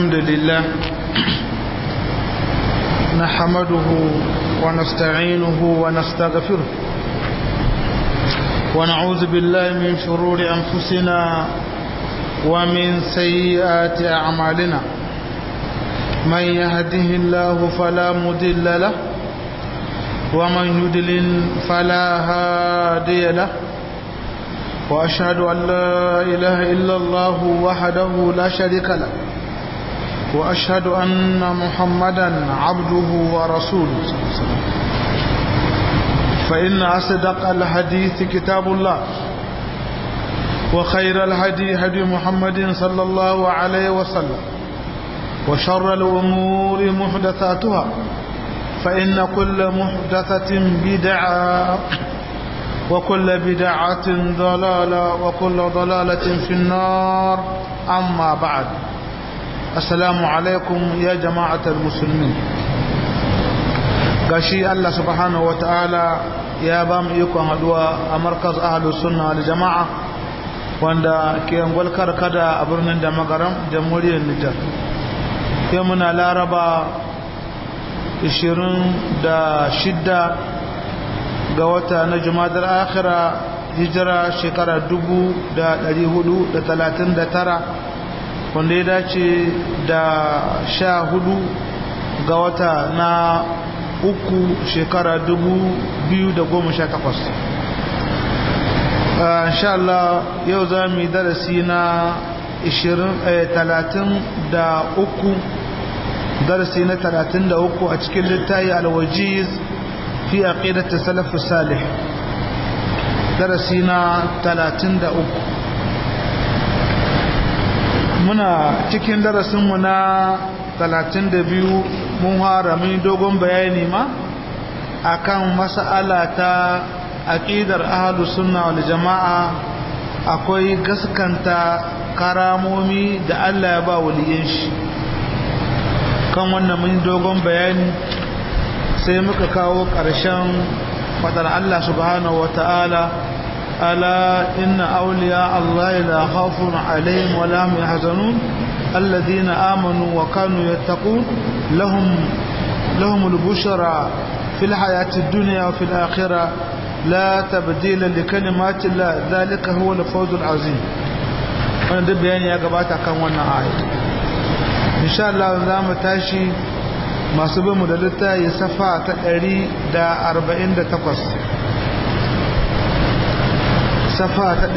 الحمد لله نحمده ونستعينه ونستغفره ونعوذ بالله من شرور أنفسنا ومن سيئات أعمالنا من يهده الله فلا مضل له ومن يدلل فلا هادي له وأشهد أن لا إله إلا الله وحده لا شريك له وأشهد أن محمدا عبده ورسوله فإن أصدق الحديث كتاب الله وخير الهدي هدي محمد صلى الله عليه وسلم وشر الأمور محدثاتها فإن كل محدثة بدعة وكل بدعة ضلالة وكل ضلالة في النار أما بعد السلام عليكم يا جماعة المسلمين gashi Allah subhanahu wa ta'ala ya ba mu ikon haduwa a markaz ahalus sunna wal jama'a wanda ke angwal karkada a birnin da magaram jamhuriyar Nijar yau muna laraba 26 ga wata na jumadar akhira hijira shekara 439 wanda ya dace da sha hudu ga wata na uku shekara 2018 insha Allah yau za mu yi darasi na 33 darasi na 33 a cikin littayi alwajiz في عقيدة السلف الصالح درسنا 33 muna cikin darasinmu na 32 mun harami dogon bayani ma akan mas'ala ta aqidar ahlus sunna wal jama'a akwai gaskanta karamomi da Allah ya ba waliyin shi kan wannan mun dogon bayani sai muka kawo ƙarshen fadar Allah subhanahu wata'ala ala inna awliya Allah la khawfun alaihim wa la hum yahzanun alladhina amanu wa kanu yattaqun lahum lahum al-bushra fil hayati ad-dunya wa fil akhirah la tabdila li kalimati Allah dhalika huwa al-fawz al-azim wannan da bayani ya gabata kan wannan ayat insha Allah za mu tashi masu bin mu da littayi safa ta 148 safa ta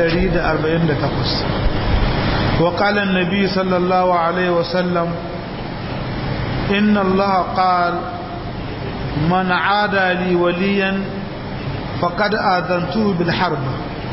148 wa qala an-nabi sallallahu alaihi wasallam inna allaha qala man aada li waliyan faqad adantuhu bil harb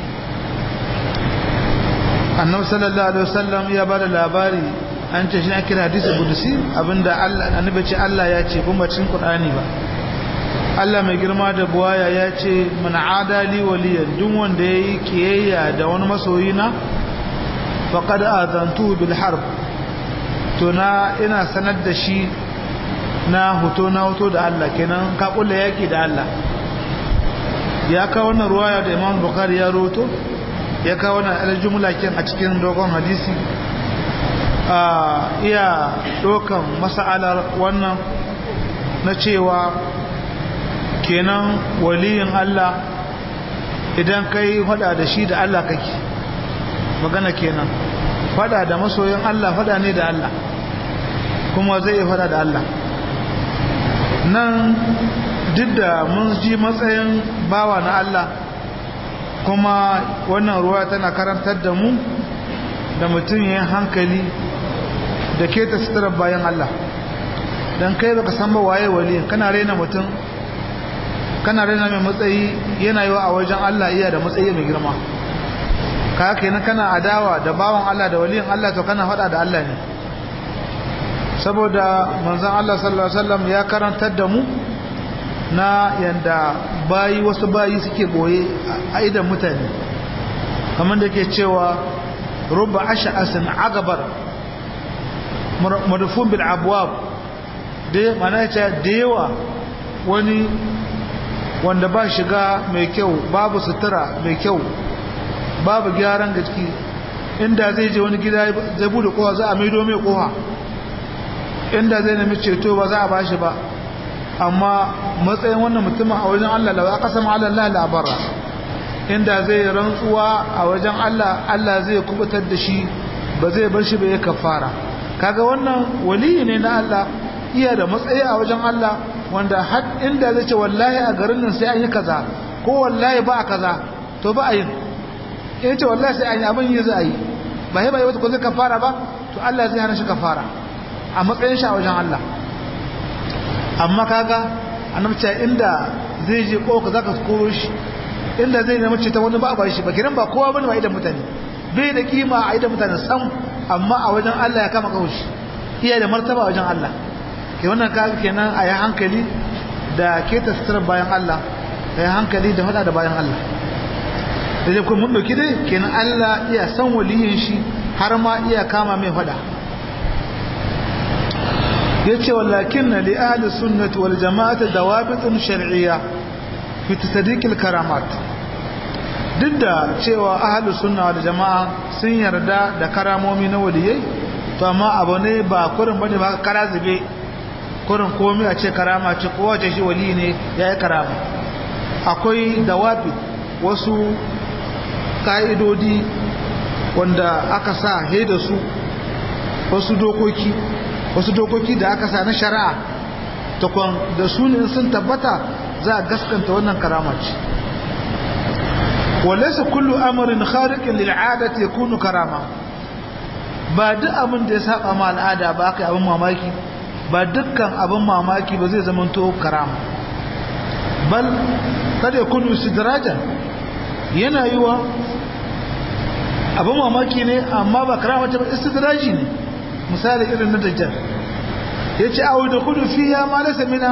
annabi sallallahu alaihi wasallam ya bada labari an ce shi ake hadisi kudusi abinda annabi ce Allah ya ce kuma cikin Qur'ani ba Allah mai girma da buwaya ya ce man adali waliyan duk wanda yayi kiyayya da wani masoyi na faqad azantu bil harb to na ina sanar da shi na hoto na hoto da Allah kenan ka kulla yaki da Allah ya kawo wannan ruwaya da Imam Bukhari ya roto ya kawo wannan aljumla kin a cikin dogon hadisi iya ɗaukan masa'alar wannan na cewa kenan waliyin Allah idan kai hada da shi da Allah kake magana kenan fada da masoyin Allah fada ne da Allah kuma zai fada da Allah nan duk da mun ji matsayin bawa na Allah kuma wannan ruwa tana karantar da mu da mutum yin hankali da ke ta suturar bayan Allah don kai baka san ba waye wali kana raina mutum kana raina mai matsayi yana yi a wajen Allah iya da matsayi mai girma ka kenan kana adawa da bawan Allah da waliyin Allah to kana faɗa da Allah ne saboda manzon Allah sallallahu alaihi wasallam ya karantar da mu na yanda bayi wasu bayi suke boye a idan mutane kamar da ke cewa rubba ash'asin agabar marufun bil abwab da mana yace da yawa wani wanda ba shiga mai kyau babu sutura mai kyau babu gyaran gaski inda zai je wani gida zai bude kowa za a maido mai kowa inda zai nemi ceto ba za a bashi ba amma matsayin wannan mutumin a wajen Allah da aka sama Allah la labara inda zai rantsuwa a wajen Allah Allah zai kubutar da shi ba zai bar shi ba ya kafara kaga wannan waliyi ne na Allah iya da matsayi a wajen Allah wanda har inda zai ce wallahi a garin nan sai an yi kaza ko wallahi ba a kaza to ba a yin in ce wallahi sai an yi abin yi za a yi ba yi ba yi wata ko zai kafara ba to Allah zai hana shi kafara a matsayin shi a wajen Allah amma kaga annabta inda zai je koka zaka koro shi inda zai nemi ce ta wani ba ba shi ba kiran ba kowa bane ba idan mutane bai da kima a idan mutane sam amma a wajen Allah ya kama kaushi iya da martaba a wajen Allah ke wannan kaga kenan a yi hankali da ke tasirar bayan Allah a yi hankali da hada da bayan Allah da zai kuma mun dauki dai kenan Allah iya san waliyin shi har ma iya kama mai fada yace walakin li ahli sunnati wal jama'ati dawabitun shar'iyya fi tasdiq al karamat duk da cewa ahli sunna wal jama'a sun yarda da karamomi na waliyai to amma abu ne ba kurin bane ba kara zube kurin komai a ce karama ce ko wace shi wali ne yayi karama akwai dawabi wasu ka'idodi wanda aka sa he da su wasu dokoki wasu dokoki da aka sa na shari'a takwan da su ne sun tabbata za a gaskanta wannan karama ce walaysa kullu amrin khariqin lil 'adati yakunu karama ba duk abin da ya saba ma al'ada ba kai abin mamaki ba dukkan abin mamaki ba zai zama to karama bal kada yakunu istidrajan yana yiwa abin mamaki ne amma ba karama ta ba istidraji ne misali irin na dajjal ya ce awu da kudu fiya ma lasa mina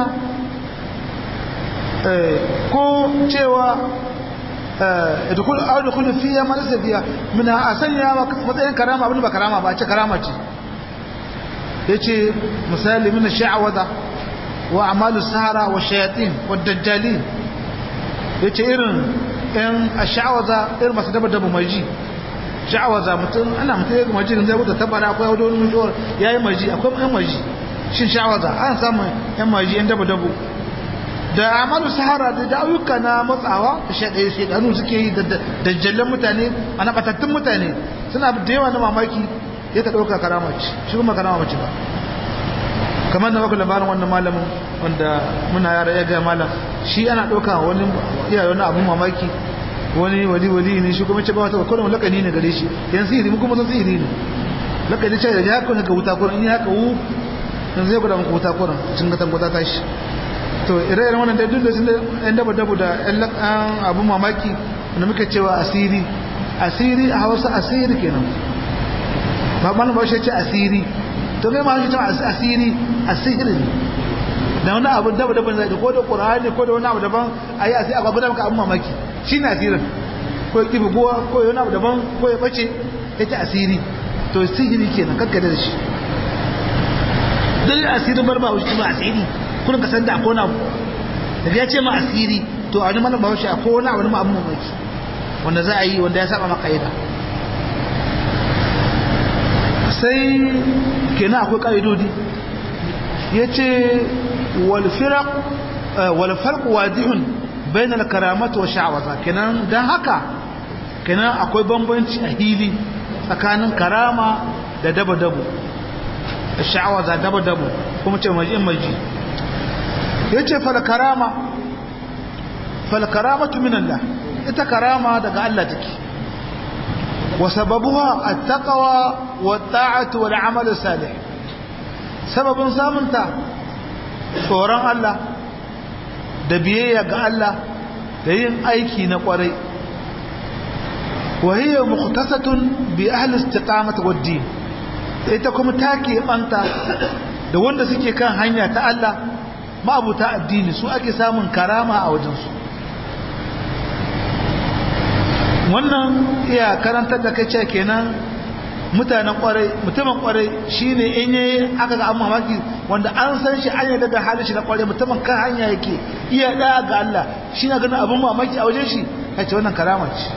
ko cewa awu da kudu fiya ma lasa fiya mina a sanya matsayin karama abin ba karama ba ce karama ce ya ce misali mina sha'awada wa amalu sahara wa shayatin wa dajjali ya ce irin yan a sha'awada irin masu daba-daba mai ji sha'awaza mutum ana mutum ya maji da zai wuta tabbara akwai wadda wani mutuwar ya yi maji akwai yan maji shin sha'awaza an samu yan maji yan daba dabu da amalu sahara da ayyuka na matsawa da shaɗaya shaɗanu suke yi da dajjallen mutane a na ɓatattun mutane suna da yawa na mamaki ya ka ɗauka karama ce shi kuma karama mace ba kamar da maka labarin wannan malamin wanda muna yara ya gaya malam shi ana ɗauka wani iyaye wani abun mamaki wani wali wali ne shi kuma ce ba wata kullum lakani ne gare shi yan sihiri mu kuma san sihiri ne lakani ce da ya haka ga wuta kurin in ya haka wu dan zai gwada muku wuta kurin cin gatan gwata tashi to ire-iren wannan dai duk da sun yan daba dabu da yan lakan abun mamaki da muke cewa asiri asiri a hausa asiri kenan ba malam ba shi ce asiri to kai ma shi ce asiri asiri ne da wani abu daba daban zai ko da qur'ani ko da wani abu daban ayi asiri a gwada maka abun mamaki shi ne asirin ko ya ƙibi guwa ko ya wani abu daban ko ya ɓace ya ce asiri to sihiri ke nan kakkada da shi don asirin bar ba wuce ba asiri kurin ka san da akwai abu daga ya ce ma asiri to a wani mana ba wuce akwai wani abu na abu mamaki wanda za a yi wanda ya saba maka yada sai kenan akwai ƙa'idodi ya ce walfarq wadihun bain al-karamat wa sha'waza kenan dan haka kenan akwai bambanci a hili tsakanin karama da dabo-dabo sha'waza dabo-dabo kuma ce maji maji yace fal karama fal karamatu min Allah ita karama daga Allah take wa sababuha at-taqwa wa ta'atu wal amal salih sababin samunta tsoron Allah da biyayya ga Allah da yin aiki na kwarai wahiyar mukhtasatun bi ahli istiqamati wad din ita kuma take banta da wanda suke kan hanya ta Allah ma'abuta addini su ake samun karama a wajen su wannan iya karantar da kai kenan mutanen kwarai mutumin kwarai shine in yayi aka ga an mamaki wanda an san shi an yarda da halin shi na kwarai mutumin kan hanya yake iya da ga Allah shi na ganin abin mamaki a wajen shi kace wannan karama ce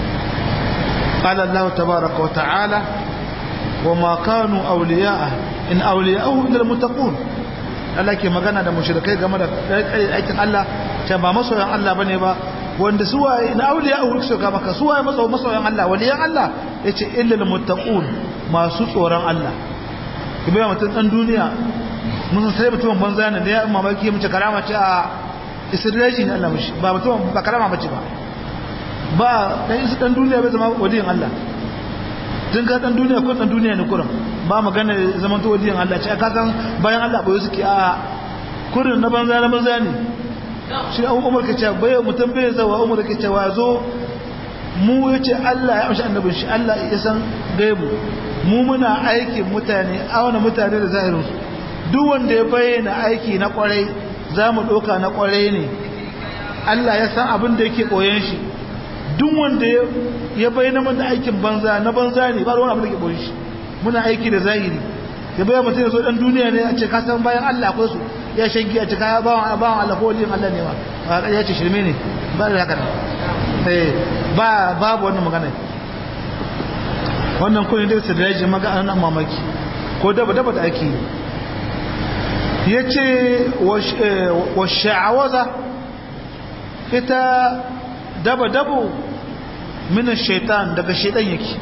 قال الله تبارك وتعالى وما كانوا أولياء in awliya'uhu illa almuttaqun Allah ke magana da mushrikai game da aikin Allah ce ba masoyan Allah bane ba wanda su waye in awliya'uhu su ga maka su waye masoyan Allah waliyan Allah yace illa almuttaqun masu tsoron Allah kibe mutum dan duniya mun sai mutum banza ne da ya mamaki mu ce karama ce a israeli ne Allah mushi ba mutum ba karama bace ba ba dan isu dan duniya bai zama waliyin Allah tun ka dan duniya ko dan duniya ne kurin ba magana zaman to waliyin Allah ce ka san bayan Allah boye suke a kurin na banza na banza ne shi an umar ka ce bai mutum bai zawa umar ka ce wa zo mu yace Allah ya amshi annabin shi Allah ya san gaibu mu muna aikin mutane auna mutane da zahirin su duk wanda ya bayyana aiki na kwarai za mu ɗauka na kwarai ne Allah ya san abin da yake ɓoyen shi duk wanda ya bayyana mana aikin banza na banza ne ba da wani abin da ke ɓoyen shi muna aiki da zahiri ya bayyana mutum ya zo ɗan duniya ne a ce ka san bayan Allah akwai su ya shangi a ce ka bawan bawan Allah ko wajen Allah ne ma ya ce shirme ne ba da haka ba babu wannan magana wannan kullum dai su da yaji maga an mamaki ko daba daba da ake yi ya ce wa sha'awaza ita daba-dabo minan shaitan daga shaitan yake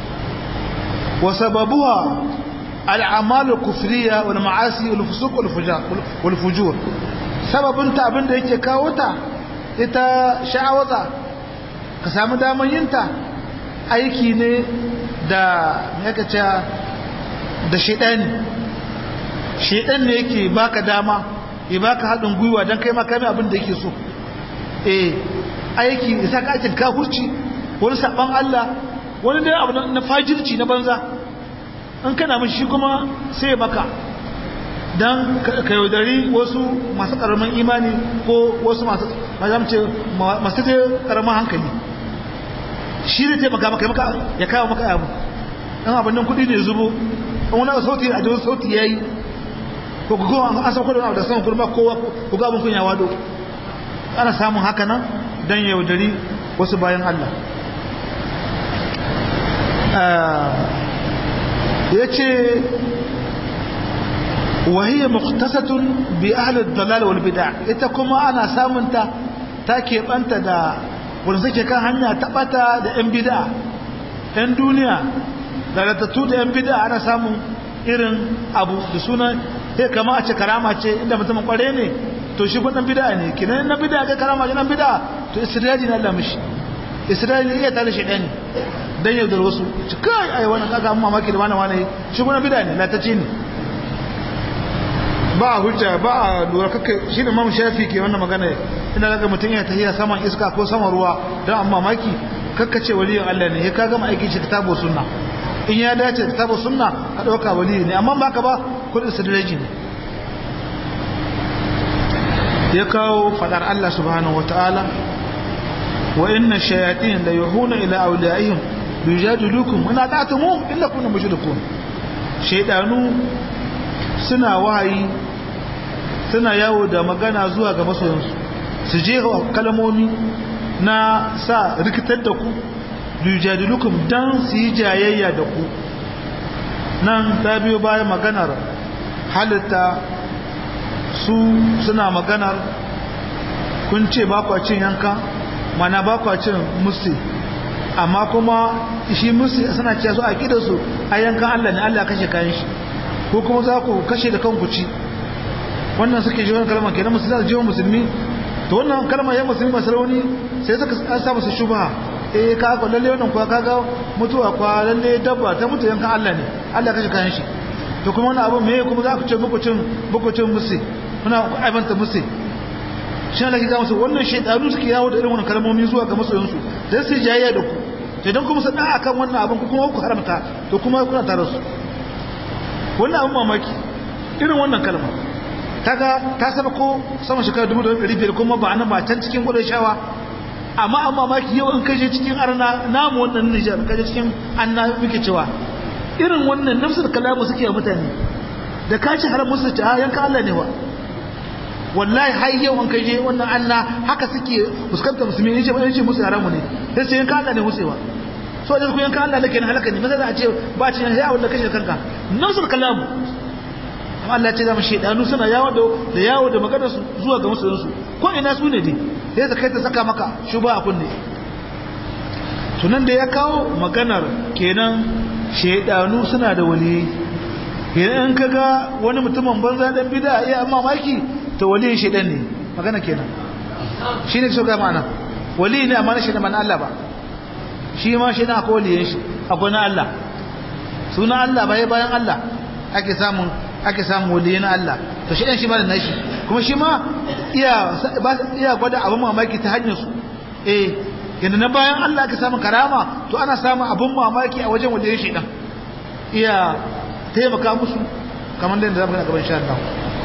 wa sababuwa al'amalar kufriya wal ma'asi wal fusuk wal fujur sababinta abinda yake kawo ta ita sha'awaza ka samu damar yinta aiki ne da yakace da shaitani shaitan ne yake baka dama ya baka haɗin gwiwa don kai makami abin da yake so eh aiki isa ka aikin kafurci wani saɓan Allah wani dai abu na fajirci na banza in kana mun shi kuma sai baka don ka yaudari wasu masu ƙaramin imani ko wasu masu mazamce masu dai ƙaramin hankali shi zai taimaka maka maka ya kawo maka abu ɗan abin nan kuɗi ne zubo wani sauti a jikin sauti ya yi ko ku kowa an sauko da abu da saman kurma kowa ku ga abin kunya wado ana samun haka nan don yaudari wasu bayan Allah ya ce wahiyar muktasatun bi ahalar dalal wal bida ita kuma ana samunta ta keɓanta da wanda suke kan hanya taɓata da 'yan bida 'yan duniya da ratattu da 'yan bida ana samun irin abu da sunan sai kama a ce karama ce inda mutum kware ne to shi kudin bida ne kinan na bida ga karama nan bida to israeli na Allah mishi israeli iya tare shi ɗani dan yaudar wasu ci kai ai wannan kaga amma mamaki da wani wani shi kudin bida ne latace ne ba a hujja ba a lura kaka shi ne mamu shafi ke wannan magana ina daga mutum ya tafiya saman iska ko saman ruwa don amma mamaki kakka ce waliyin Allah ne ya ka gama aikin shi kitabo sunna in ya dace kitabo sunna a ɗauka waliyi ne amma ba ka ba kudin sidireji ne ya kawo fadar Allah subhanahu wataala wa inna shayatin la yuhuna ila awliyaihim yujadilukum wa natatumu illa kuntum mushrikun shaydanu suna wahayi suna yawo da magana zuwa ga masoyansu su je kalmomi na sa rikitar da ku yujadilukum dan su yi jayayya da ku nan ta biyo bayan maganar halitta su suna maganar kun ce ba kwa cin yanka mana ba kwa cin musi amma kuma shi musi suna ce su a su a yankan Allah ne Allah kashe kayan shi ko kuma za ku kashe da kanku ci wannan suke ji wani kalmar kenan musulmi za su musulmi to wannan kalmar ya musulmi masu rauni sai suka an sa musu shubha eh ka ga lalle wannan kuwa kaga mutuwa kwa lalle dabba ta mutu yankan Allah ne Allah kashe kayan shi to kuma wani abu me kuma za ku ce muku cin muku cin musi muna aibanta musi shi ne ga musu wannan shaytanu suke yawo da irin wannan kalmomi zuwa ga masoyansu dan su jayayya da ku to dan kuma sada akan wannan abin ku kuma ku haramta to kuma kuna tare su wannan abin mamaki irin wannan kalma kaga ta saba ko sama shekara 1500 kuma ba nan ba can cikin gudun shawa amma an mamaki yau in kaje cikin arna namu wannan Nijar kaje cikin anna muke cewa irin wannan nafsul kalamu suke mutane da ka ci har musu ta yanka Allah ne wa wallahi har yau an kaje wannan anna haka suke fuskantar musulmi ne ce ba ce musu haramu ne sai sai yanka Allah ne musewa so da ku yanka Allah nake na halaka ne maza da a ce ba ci ya wanda kashe kanka nafsul kalamu Allah ya ce zama shaidanu suna yawo da yawo da maganar su zuwa ga musulunsu ko ina su ne dai sai ta kai ta saka maka shuba a kunne tunan da ya kawo maganar kenan shaidanu suna da wali idan ka ga wani mutumin banza dan bida ya mamaki to waliyin shaidan ne magana kenan shi ne so ga ma'ana wali ne amma na shaidan mana Allah ba shi ma shaidan akwai waliyin shi akwai na Allah suna Allah bai bayan Allah ake samun ake samun waliyin Allah to shaidan shi ma da nashi kuma shi ma iya iya gwada abin mamaki ta hanyar su eh yadda na bayan Allah aka samu karama to ana samun abin mamaki a wajen wajen shi dan iya taimaka musu kamar da zamu ga gaban sha Allah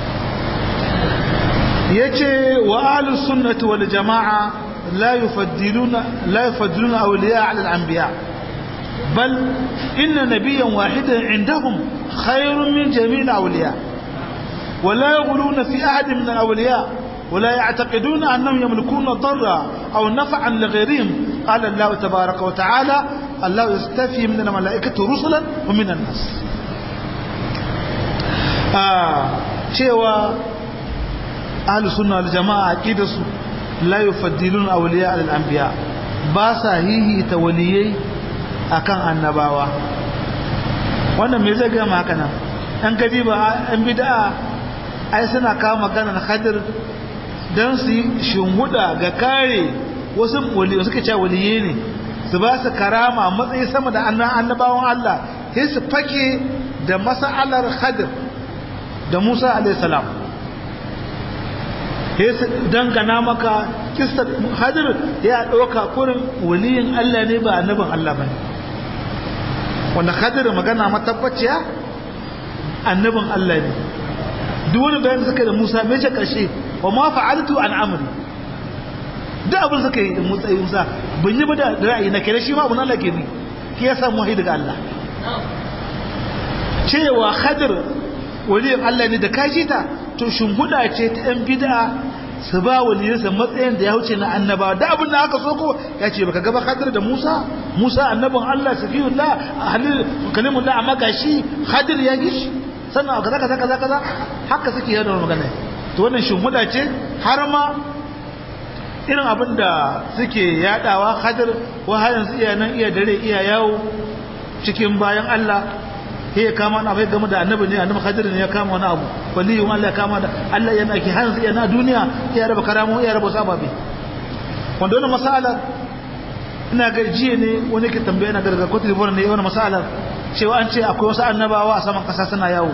yace wa ahlus sunnati wal jamaa la yufaddiluna la yufaddiluna awliya ala al anbiya bal inna nabiyyan wahidan indahum khayrun min jami' al awliya ولا يغلون في أحد من الأولياء ولا يعتقدون أنهم يملكون ضرا أو نفعا لغيرهم قال الله تبارك وتعالى الله يستفي من الملائكة رسلا ومن الناس cewa ahlu sunna wal jama'a aqidarsu la yufaddilun awliya al anbiya ba sa hihi ta waliyai akan annabawa wannan me zai ga haka nan an gadi ba an bid'a ai suna kawo maganar khadir don su yi shunguda ga kare wasu waliyu suka ce waliye ne su ba su karama matsayi sama da annabawan Allah sai su fake da mas'alar Khadir da Musa alayhi salam sai su dangana maka kissa Khadir ya dauka kurin waliyin Allah ne ba annabin Allah bane wanda Khadir magana matabbaciya annabin Allah ne duk wani bayan suka da Musa me ce karshe wa ma fa'altu an amri duk abin suka yi da Musa Musa ban yi ba da ra'ayi na kire shi ma abun Allah ke ni ki ya samu wahayi daga Allah cewa Khadir waliyin Allah ne da kaji ta to shimbuda ce ta yan bid'a su ba waliyinsa matsayin da ya wuce na annaba da abin da aka so ko ya ce baka gaba Khadir da Musa Musa annabin Allah safiyullah halil kalimullah amma gashi Khadir ya gishi sannan kaza kaza kaza kaza haka suke yada magana to wannan shimhuda ce har ma irin abin da suke yadawa hadir wa har yanzu iya nan iya dare iya yawo cikin bayan Allah sai ya kama na bai game da annabi ne annabi hadir ne ya kama wani abu waliyun Allah ya kama da Allah yana ki har yanzu yana duniya iya raba karamu iya raba sababi wanda wannan masala ina ga jiya ne wani ke tambaya na garga kotu libon ne wannan masalar cewa an ce akwai wasu annabawa a saman kasa suna yawo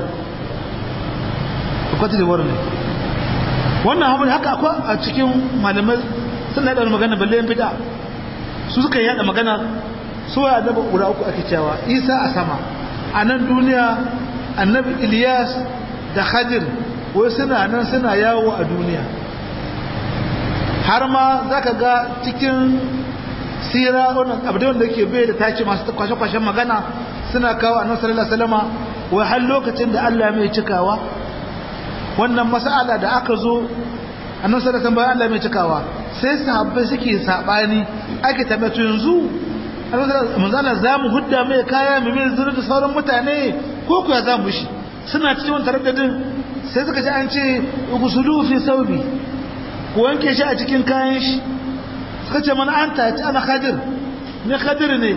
kotu libon ne wannan abu haka akwai a cikin malamai suna yada magana balle yan bid'a su suka yada magana su ya annaba guda uku ake cewa isa a sama a nan duniya annabi ilyas da khadir wai suna nan suna yawo a duniya har ma zaka ga cikin sira wannan abin da ke bai da tace masu kwashe-kwashen magana suna kawo annabi sallallahu alaihi wasallama wai har lokacin da Allah mai cikawa wannan mas'ala da aka zo annabi sallallahu alaihi Allah mai cikawa sai sahabbai suke sabani ake tabbata yanzu manzala za mu hudda mai kaya mai mai zuru da sauran mutane ko kuwa za mu shi suna cikin wani taraddadin sai suka ce an ce gusulu fi saubi ku wanke shi a cikin kayan shi suka ce mana an taci ana khadir ne khadir ne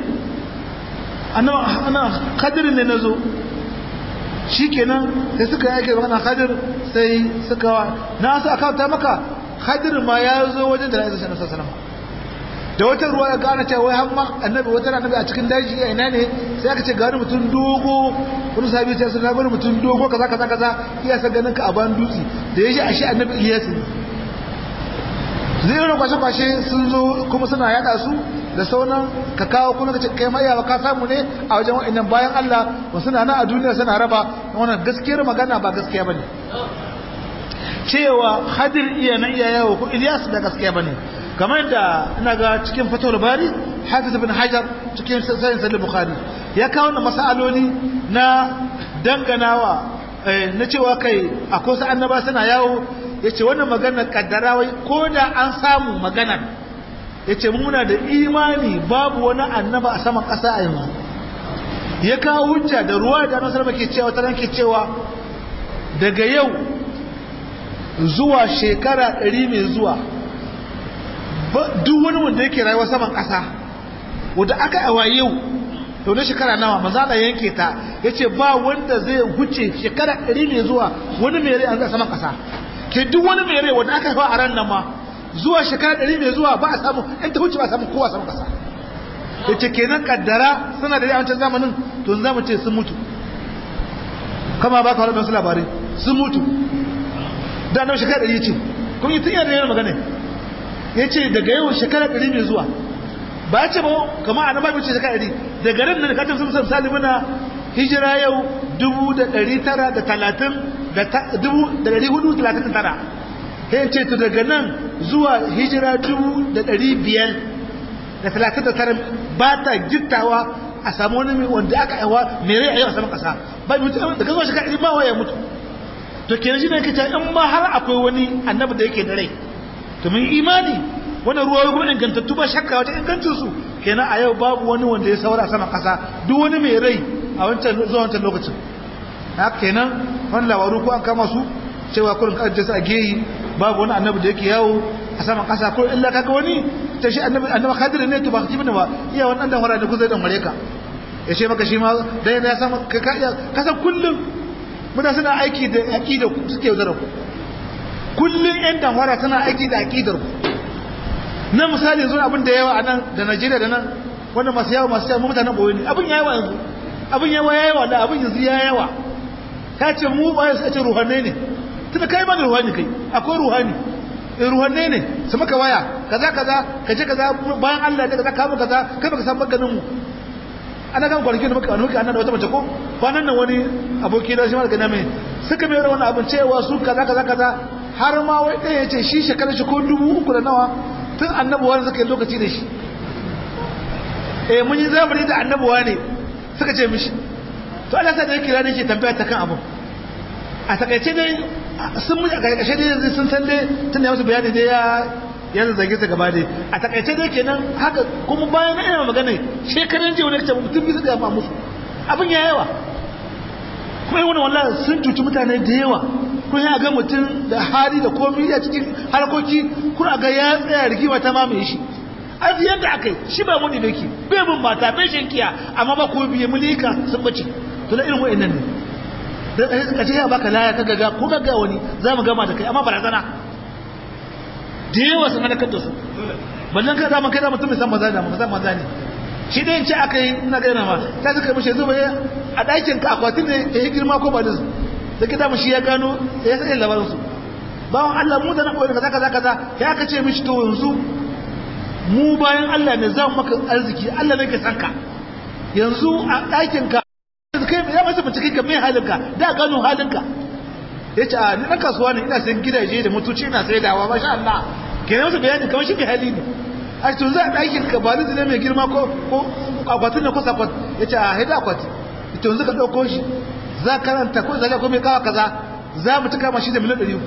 ana khadir ne na zo shi kenan sai suka yake magana khadir sai suka na su akawta maka khadir ma ya zo wajen da ya zai sanar sanama da wata ruwa ya gane cewa wai hamma annabi wata annabi a cikin daji a ina ne sai aka ce gani mutum dogo wani sabi ta sun gani mutum dogo kaza kaza kaza iya san ganin ka a ban dutse da ya shi a shi annabi Ilyas ne zai irin kwashe-kwashe sun zo kuma suna yada su da sauran ka kawo kuma ka ce kai ma iyawa ka samu ne a wajen wa'annan bayan Allah ba suna nan a duniya suna raba wannan gaskiyar magana ba gaskiya bane cewa hadir iya na iya yawo ko Ilyas da gaskiya bane kamar da ina ga cikin fatawar bari hafiz ibn hajar cikin sayin sahih bukhari ya kawo na masaloli na danganawa na cewa kai akwai su annaba suna yawo yace wannan maganar kaddarawa ko da an samu maganar yace muna da imani babu wani annaba a saman ƙasa a yanzu ya kawo hujja da ruwa da annabi sallallahu ke cewa taran ke cewa daga yau zuwa shekara ɗari mai zuwa duk wani wanda yake rayuwa saman ƙasa wadda aka awa yau to na shekara nawa maza da yanke ta ya ce ba wanda zai huce shekara ɗari mai zuwa wani mai rai an zai saman ƙasa ke duk wani mai rai wanda aka hawa a ran nan ma zuwa shekara ɗari mai zuwa ba a samu in ta huce ba a samu kowa saman ƙasa ya ce kenan kaddara suna da rai a wancan zamanin to za mu ce sun mutu kama ba ka wani su labarai sun mutu da nan shekara ɗari ce kuma yi tun yana yana magana ya ce daga yau shekara ɗari mai zuwa ba ce ba kama a nama ce shekara ɗari daga ran nan katon sun misali muna hijira yau dubu da ɗari tara da talatin da dubu da ɗari hudu talatin da tara ya ce to daga nan zuwa hijira dubu da ɗari biyar da talatin da tara ba ta gittawa a samu wani wanda aka aiwa mai rai a yau a saman ƙasa ba mutu daga zuwa shekara ɗari ba wa ya mutu to kenan shine kace in ma har akwai wani annabi da yake da rai to mun imani wannan ruwa kuma ingantattu ba shakka wata ingancin su kenan a yau babu wani wanda ya saura sama kasa duk wani mai rai a wancan zuwa wancan lokacin haka kenan wannan labaru ko an kama su cewa kurin kaje su a geyi babu wani annabi da yake yawo a saman kasa ko illa kaga wani ta shi annabi annabi khadir ne to ba kibin ba iya wannan dan hora da kuzai dan mare ka ya ce maka shi ma dai ya san ka ka san kullum muna suna aiki da aƙidar ku suke yaudara ku kullum yan damfara tana aiki da aƙidar ku na misali yanzu abin da yawa a nan da najeriya da nan wanda masu yawa masu yawa mutanen ɓoye ne abin yawa yanzu abin yawa ya yawa da abin yanzu ya yawa ta ce mu ba su ce ruhanne ne tunda kai ba da ruhani kai akwai ruhani ruhanne ne su maka waya kaza kaza ka je kaza bayan Allah da kaza ka kaza kai baka san maganin mu ana kan kwanaki da muka muka annan da wata mace ko kwanan nan wani aboki da shi ma daga mai suka mai wani abin cewa su kaza kaza kaza har ma wai ɗaya ya ce shi shekarar shi ko dubu uku da nawa tun annabuwa suka yi lokaci da shi eh mun yi zamani da annabuwa ne suka ce mishi to Allah sa da yake ranar ke tambaya ta kan abin a takaice dai sun mu a karkashe dai sun san dai tun da musu bayani dai ya ya zage ta gaba dai a takaice dai kenan haka kuma bayan na ina magana shekaran jiya wani ce mutum bisa ga ma musu abin ya yawa kuma wani wallahi sun cuci mutane da yawa kun ya ga mutum da hali da komai a cikin harkoki kun ga ya tsaya rigima ta mamaye shi an yadda aka yi shi ba muni ne ki bai mun mata bai shankiya amma ba ko biye mulika sun bace to da irin wa'annan ne da ka ce ya baka laya ka gaga ko gaga wani za mu gama da kai amma barazana da yawa sun halakar da su ballan ka zaman kai da mutum san maza da mutum maza ne shi dai ce aka yi ina gaina ma ta suka mishi zuba ya a ɗakin ka akwatin ne ya yi girma ko ba da su da kita shi ya gano ya sai labarin su bawan Allah mu da na koyi kaza kaza kaza ya aka ce mishi to yanzu mu bayan Allah ne za mu maka arziki Allah ne ke san ka yanzu a ɗakin ka kai ya masa bincike ka mai halinka da gano halinka ya ce a ni ɗan kasuwa ne ina sayan gidaje da mutuci ina sai dawa masha Allah ke ne masa bayani kamar shi mai hali ne a tun za a ɗakin ka ba ne mai girma ko akwatin da kusa kwat ya ce a haida akwati ita yanzu ka ɗauko shi za karanta ko zaga ko mai kawa kaza za mu tuka mashi da miliyan ɗari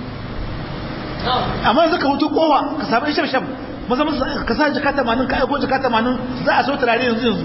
amma yanzu ka hutu kowa ka samu isham sham maza maza ka sa jika tamanin ka aiko jika tamanin za a so turare yanzu yanzu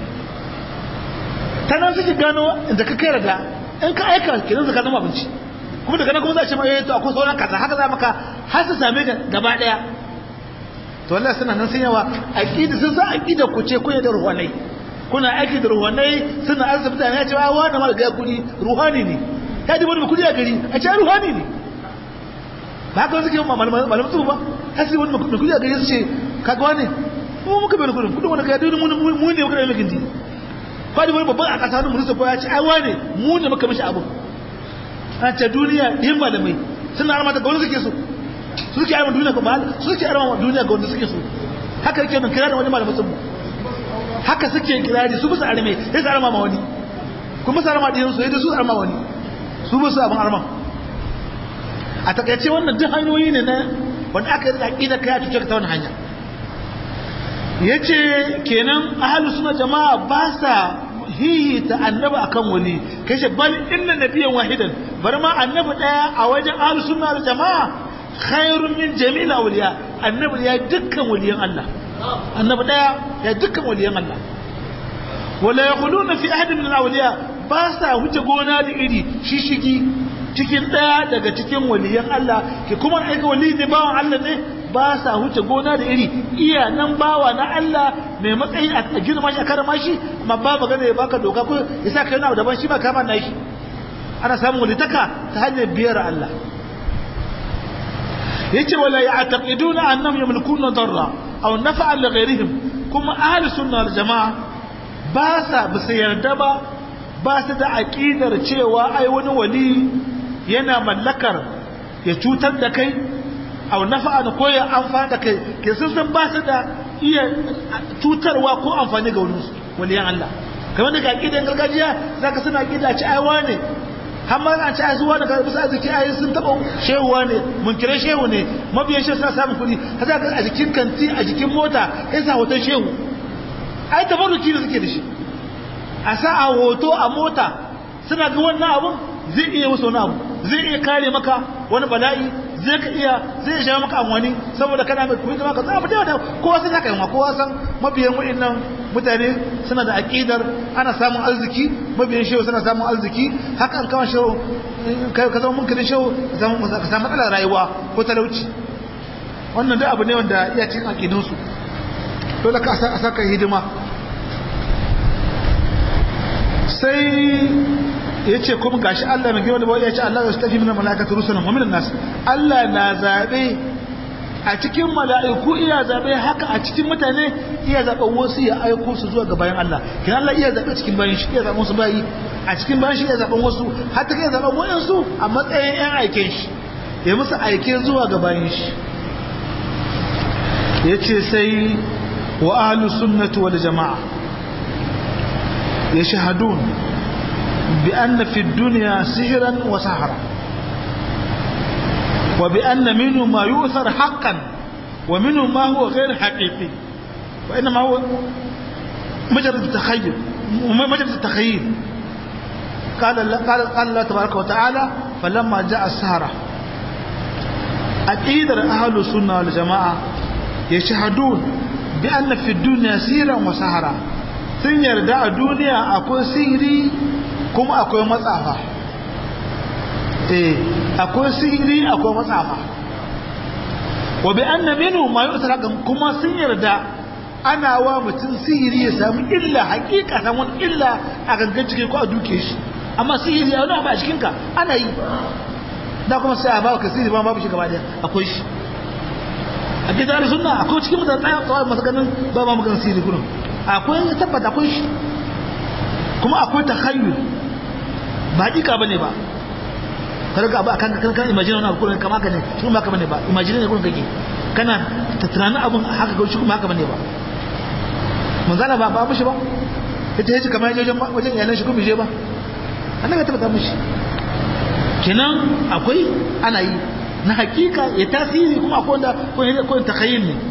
ta nan suke gano da ka kai da in ka aika kenan zaka zama abinci kuma daga nan kuma za a ce ma eh to akwai sauran kaza haka za maka har su same ka gaba daya to wallahi suna nan sun yawa aqida sun sa aqida ku ce kun da ruhanai kuna aiki da ruhanai suna arziki ya ce wa da mal ga kudi ruhani ne ya di wani kudi a gari a ce ruhani ne ba haka suke malaman malaman su ba hasi wani kudi a gari su ce kaga wani mu muka bai kudin kudin wani ka yadda mu mu ne muka da mai gindi kwadi wani babban a ƙasa wani mulisa ko ya ce ai wane mu ne muka mishi abu a ce duniya yin malamai suna armata ga wani suke so su suke armata duniya ga su suke armata duniya ga wanda suke so haka yake nan kira da wani malamai sun haka suke kirari su bisa arme ya su arma ma wani kuma su arma ɗiyan su yadda su arma wani su bisa abin arma a takaice wannan duk hanyoyi ne na wanda aka yi tsaki da kaya cuce ka ta wani hanya ya ce kenan ahalu suna jama'a ba sa hihita annabi akan wani kashe bal inna nabiyan wahidan bar ma annabi daya a wajen ahalu suna jama'a khairun min jami'il awliya annabi ya dukkan waliyan Allah annabi daya ya dukkan waliyan Allah wala yaquluna fi ahadin min awliya ba sa wuce gona da iri shishigi cikin ɗaya daga cikin waliyan Allah ke kuma aika wali ne bawan Allah ne ba sa wuce gona da iri iya nan bawa na Allah mai matsayi a girma shi a karama shi amma ba magana ya baka doka ko ya sa kai na daban shi ba kama na shi ana samun walitaka ta hanyar biyar Allah yace wala ya'taqiduna annahum yamlikuna darra aw naf'an li ghayrihim kuma ahli sunna wal jamaa ba sa bisa yarda ba ba su da aqidar cewa ai wani wali yana mallakar ya cutar da kai aw naf'an ko ya amfana da kai ke sun san ba su da iya cutarwa ko amfani ga wani waliyan Allah kamar da aqidar gargajiya zaka suna aqida ci ai wane hamma an ci azuwa daga bisa arziki ayi sun taba shehuwa ne mun kire shehu ne mabiyan shehu suna samun kuɗi kaza ga a jikin kanti a jikin mota ya sa hoton shehu ai tabarruki da suke da shi a sa a hoto a mota suna ga wannan abun zai iya wasu wani abu zai iya kare maka wani bala'i zai ka iya zai iya maka amfani saboda kana mai kuɗi maka za mu da da kowa sai haka yawa kowa san mabiyan wa'annan mutane suna da aqidar ana samun arziki mabiyan shehu suna samun arziki haka an kawo shehu ka zama munkirin shehu ka samu matsalar rayuwa ko talauci wannan duk abu ne wanda iya cikin aqidunsu dole ka a saka hidima sai ya ce kuma gashi Allah mai girma da ya ce Allah ya tafi mina malakatu rusulan wa minan nas Allah na zabe a cikin mala'iku iya zabe haka a cikin mutane iya zaben wasu ya aiko su zuwa ga bayan Allah kin Allah iya zabe cikin bayan shi iya zaben su bayi a cikin bayan shi iya zaben wasu har ta kai zaben wayansu a matsayin yan aiken shi ya musu aike zuwa ga bayan shi yace sai wa ahlus sunnati wal jamaa yashhadun بأن في الدنيا سحرا وسحرا وبأن منه ما يؤثر حقا ومنه ما هو غير حقيقي وإنما هو مجرد التخيل مجرد التخيل قال الله, قال, قال الله تبارك وتعالى فلما جاء السهرة أكيد أهل السنة والجماعة يشهدون بأن في الدنيا سيرا وسهرا sun yarda a duniya akwai sihiri kuma akwai matsafa eh akwai sihiri akwai matsafa wa bi anna minhu ma yusra kuma sun yarda ana wa mutum sihiri ya samu illa hakika san wani illa a gangan cikin ko a duke shi amma sihiri ya wani a cikin ka ana yi da kuma sai a ba ka sihiri ba babu shi gaba daya akwai shi a gidan sunna akwai cikin mutane tsaya tsawon masu ganin ba ma maganin sihiri kullum akwai tabbata akwai shi kuma akwai takhayyul ba dika bane ba karga abu akan kan kan imagine wannan abu kama ka ne shi kuma haka bane ba imagine ne gurin kake kana ta tunanin abun haka ga shi kuma haka bane ba manzala ba ba mushi ba ita yace kamar yaje wajen iyalan shi kuma je ba annan ka tabbata mushi kenan akwai ana yi na hakika ya tasiri kuma akwai wanda ko takhayyul ne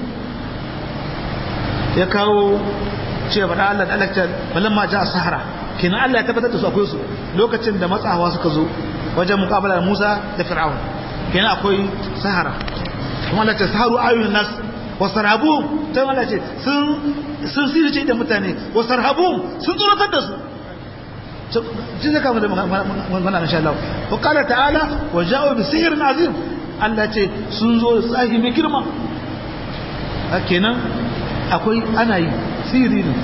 ya kawo cewa faɗa Allah da alakta balan ma ja sahara kenan Allah ya tabbatar da su akwai su lokacin da matsawa suka zo wajen muqabala Musa da Fir'aun kenan akwai sahara kuma Allah ta saharu ayun nas wa sarhabu ta Allah ce sun sun sirce da mutane wa sarhabu sun tsoratar da su jin zaka da mana insha Allah wa qala ta'ala wa ja'u bi sihrin azim Allah ce sun zo da tsahi mai girma kenan akwai ana yi siri ne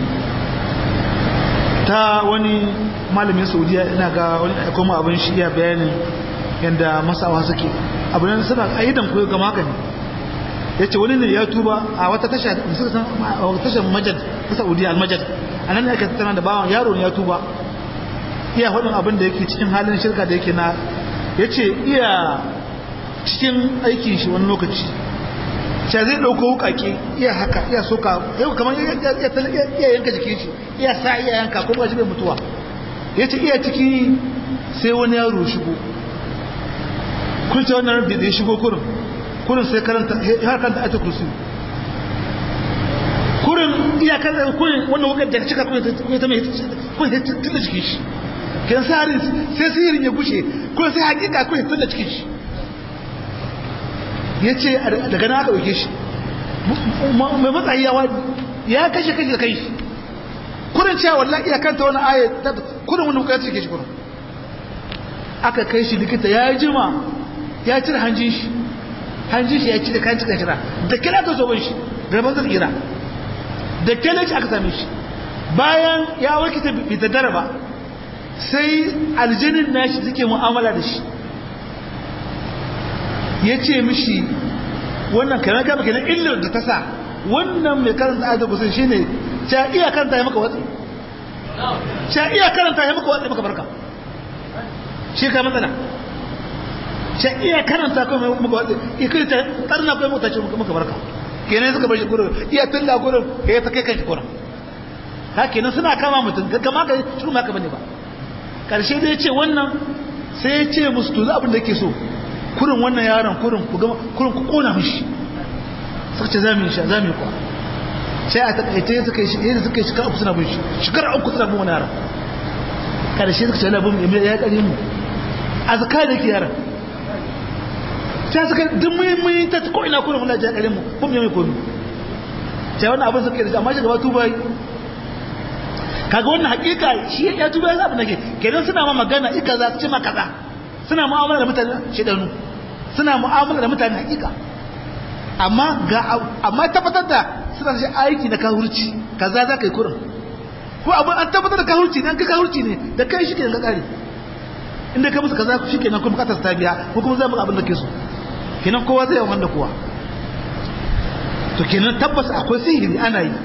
ta wani malamin saudiya ina ga wani kuma abin shi ya bayanin yadda masawa suke abin suna aidan koyo ga magani ya ce wani ne ya tuba a wata tashar majad ta saudiya al-majad a nan ne aka tattana da bawan yaro ne ya tuba iya hudun abin da yake cikin halin shirka da yake na ya ce iya cikin aikin shi wani lokaci sha zai ɗauko wukake iya haka iya soka yau kamar iya yanka jikin shi iya sa iya yanka kuma shi bai mutuwa ya ce iya ciki sai wani yaro shigo kun ce wannan da ya shigo kurin kurin sai karanta har kanta ayata kursi kurin iya karanta kurin wannan wukar da cika kuma ta mai kun ya tunda jikin shi kan sa harin sai sihirin ya gushe kun sai hakika kun ya tunda cikin shi ya ce daga na ɗauke shi mai matsayi ya wadi ya kashe kashe da kai shi kurin cewa wallahi iya kanta wani aya kudin wani wuka ce ke shi kudin aka kai shi likita ya jima ya cire hanjin shi hanjin shi ya ci da kan cika shira da kila ka zoben shi garban zai tsira da kila shi aka same shi bayan ya warke ta bi ta dara ba sai aljinin nashi suke mu'amala da shi ya ce mishi wannan kanan kama kenan illar da ta sa wannan mai karanta ayat kusan shine ta iya karanta ya maka watsi ta iya karanta ya maka watsi maka barka shi ka matsala ta iya karanta ko mai maka watsi ikai ta karna ko maka ce maka barka kenan suka bar shi gurin iya tilla gurin ya ta kai kan shi gurin ka kenan suna kama mutum kama ka shi kuma ka bane ba karshe dai ce wannan sai ya ce musu to abin da yake so kurin wannan yaron kurin ku gama kurin ku kona mishi suka ce zamu yi sha zamu yi kwa sai a takaice suka yi shi suka yi shekara uku suna bin shi shekara uku suna bin wani yaron karshe suka ce labin mai ya kare mu a zaka da ke yaron sai suka duk mun mun ta ko ina kurin muna ja kare mu kun mai komi sai wannan abin suka yi amma shi gaba tuba kaga wannan hakika shi ya tuba ya zabi nake kenan suna ma magana ika za su ce ma kaza suna mu'amala da mutane shedanu suna mu'amala da mutane hakika amma ga amma tabbatar da suna da aiki na kahurci kaza za ka yi kurin ko abu an tabbatar da kahurci ne an ka kahurci ne da kai shi ke ka kare inda ka musu kaza shi kenan kuma bukatar ta biya ko kuma zai muka abin da ke so kenan kowa zai yawan da kowa to kenan tabbas akwai sihiri ana yi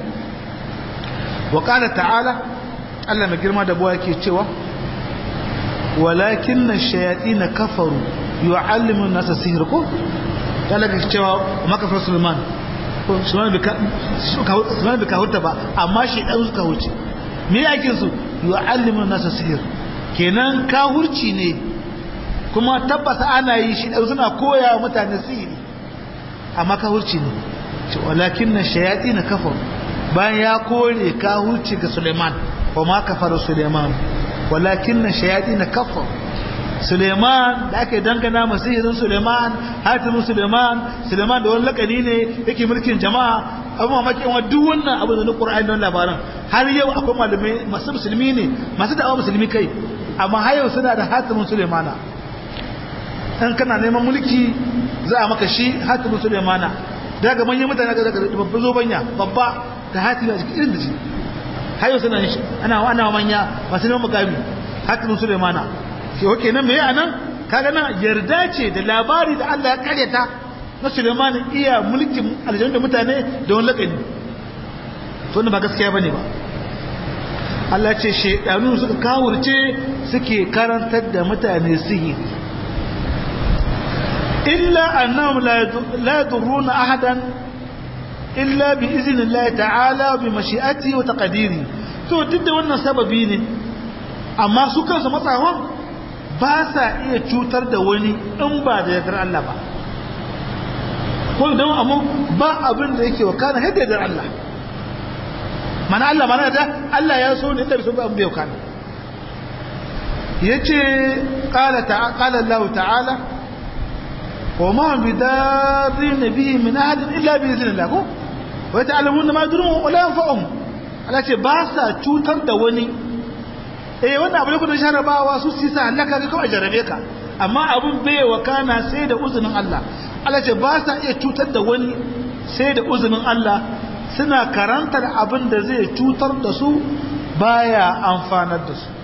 wa qala ta'ala Allah mai girma da buwa yake cewa walakin ash-shayatin kafaru yu'allimu an-nasa sihr ko kala ga cewa makafar Sulaiman ko Sulaiman bika Sulaiman bika hurta ba amma shi dan suka huce me yake su yu'allimu an-nasa sihr kenan ka hurci ne kuma tabbata ana yi shi dan suna koya mutane sihiri amma ka hurci ne walakin ash-shayatin kafaru bayan ya kore ka hurci ga Sulaiman wa ma kafara Sulaiman walakin ash-shayatin kafaru Suleiman da ake dangana masihirin Suleiman hatimin Suleiman Suleiman da wani lakani ne yake mulkin jama'a abu mamaki wa duk wannan abu da na Qur'ani don labaran har yau akwai malamai masu musulmi ne masu da'awa musulmi kai amma har yau suna da hatimin Suleimana in kana neman mulki za a maka shi hatimin Suleimana daga manyan mutane ga babban zobanya babba da hatimin a cikin irin da shi har yau suna shi ana ana manya masu neman mukami hatimin Suleimana yau kenan me anan kaga nan yarda ce da labari da Allah ya karyata na Suleiman iya mulkin aljanna da mutane da wani lakani to ba gaskiya bane ba Allah ce shedanu suka kawurce suke karantar da mutane sihiri illa annahum la yadurruna ahadan illa bi iznillahi ta'ala bi mashi'atihi wa taqdiri to duk da wannan sababi ne amma su kansu matsawan ba sa iya cutar da wani in ba da yardar Allah ba ko don amma ba abin da yake wa kana hadda yardar Allah mana Allah mana da Allah ya so ne da bisu ba abin da yau kana yace qala ta'ala qala Allah ta'ala wa ma bidarri nabiy min ahad illa bi idhnillah ko wa ta'lamun ma yadurun wa la yanfa'um Allah ce ba sa cutar da wani eh wannan abu ne kudin sharabawa su sisa halaka ga kawai jarabe ka amma abun bai wa kana sai da uzunin Allah Allah ce ba sa iya cutar da wani sai da uzunin Allah suna karantar abin da zai cutar da su baya amfanar da su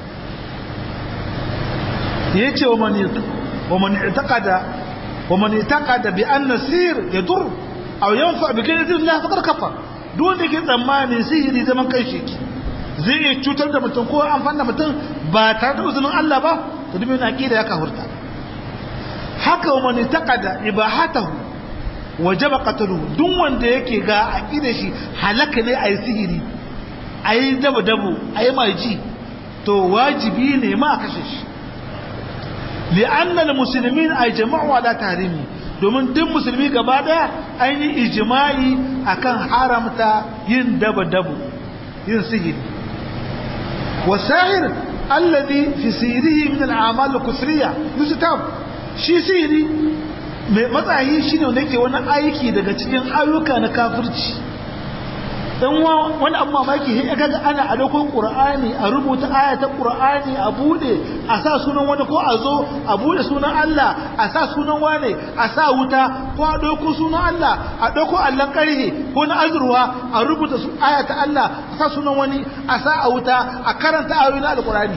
yace wa man wa man i'taqada wa man i'taqada bi anna sir yadur aw yanfa bi kaydin Allah faqad kafar duk wanda ke tsammani sihiri zaman kai shi zai iya cutar da mutum ko amfani da mutum ba tare da uzunin Allah ba to dubi na aqida ya kafurta haka wa man taqada ibahatahu wajaba qatluhu duk wanda yake ga aqida shi halaka ne ayi sihiri ayi dabu dabu ayi maji to wajibi ne ma kashe shi li'anna almuslimin ajma'u ala tahrimi domin duk musulmi gaba daya an yi ijma'i akan haramta yin dabu dabu yin sihiri والساحر الذي في سيره من الأعمال الكفرية يستتاب shi sihiri mai matsayi shi ne wanda yake wani aiki daga cikin ayyuka na kafirci dan wani abu mamaki sai kaga ana a dokon qur'ani a rubuta aya ta qur'ani a bude a sa sunan wani ko a zo a bude sunan Allah a sa sunan wani a sa wuta ko a dauko sunan Allah a dauko allan karhe ko na azurwa a rubuta aya ta Allah a sa sunan wani a sa a wuta a karanta ayoyin alqur'ani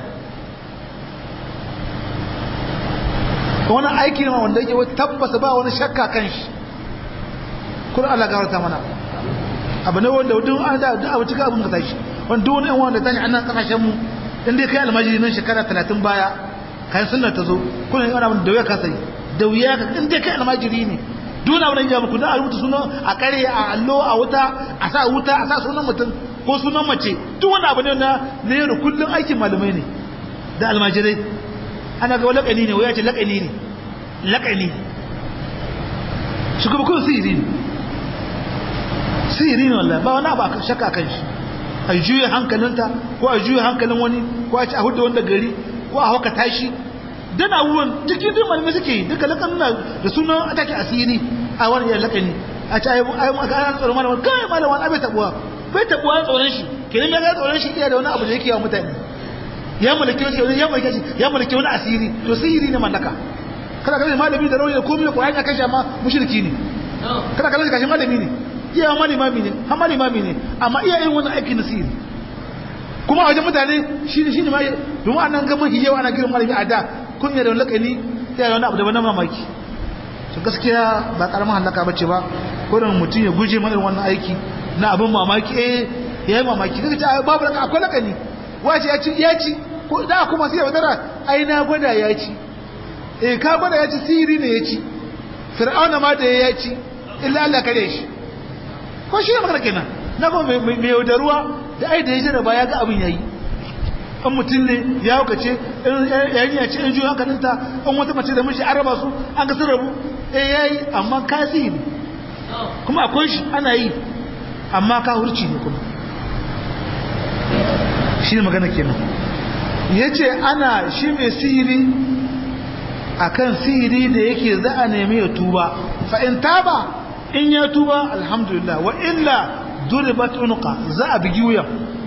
wani aiki ne wanda yake tabbata ba wani shakka kan shi kuma Allah gafarta mana abu ne wanda duk an da duk abu cika abin ka tashi wanda duk wani yan wanda tashi annan kasashen mu in dai kai almajiri nan shekara 30 baya kai sunna ta zo kuna yin abin da wuya ka sai da wuya ka in dai kai almajiri ne duk wani abin da ya muku da a rubuta sunan a kare a allo a wuta a sa wuta a sa sunan mutum ko sunan mace duk wani abu ne na ne yau kullun aikin malamai ne da almajirai ana ga lakani ne waya ce lakani ne lakani shi kuma kun sirri ne sihiri ne wallahi ba wani abu a shakka kan shi a juya hankalinta ko a juya hankalin wani ko a ci a hudu wanda gari ko a hauka tashi dan abubuwan cikin duk malamai suke yi duka lakan nuna da sunan atake asiri a wani yan lakani a ci ayi ayi aka ana tsoron malaman kai malaman abai tabuwa bai tabuwa tsoron shi kenan ya ga tsoron shi iya da wani abu da yake yawa mutane ya mulki wani ya mulki ya mulki wani asiri to sihiri ne mallaka kada kada malami da rauni da komai ko ya kashe amma mushriki ne kada kada kashe malami ne iya ma limami ne har ma limami ne amma iya yin wani aikin nasiri kuma a wajen mutane shi ne shi ne ma domin an nan gama hijewa ana girin malami a da kun yi da wani lakani ya yi wani abu da wani mamaki su gaskiya ba karamin halaka ba ce ba ko da mutum ya guje mana wannan aiki na abin mamaki eh ya yi mamaki kaga ce babu laka akwai lakani wace ya ci ya ci ko da kuma sai ya wadara ai na gwada ya ci eh ka gwada ya ci siri ne ya ci fir'auna ma da ya ci illa Allah kare shi ko shi ne magana kenan na kuma mai yaudaruwa da ai da ya jarraba ya ga abin yayi an mutum ne ya hukace yayin ya ce in juyo hankalinta an wata mace da mishi an raba su an ga sun rabu eh yayi amma kasi ne kuma akwai shi ana yi amma ka hurci ne kuma shi ne magana kenan ya ce ana shi mai sihiri akan sihiri da yake za a nemi ya tuba fa'in taba in ya tuba alhamdulillah wa illa duribat unuqa za a bigi wuyan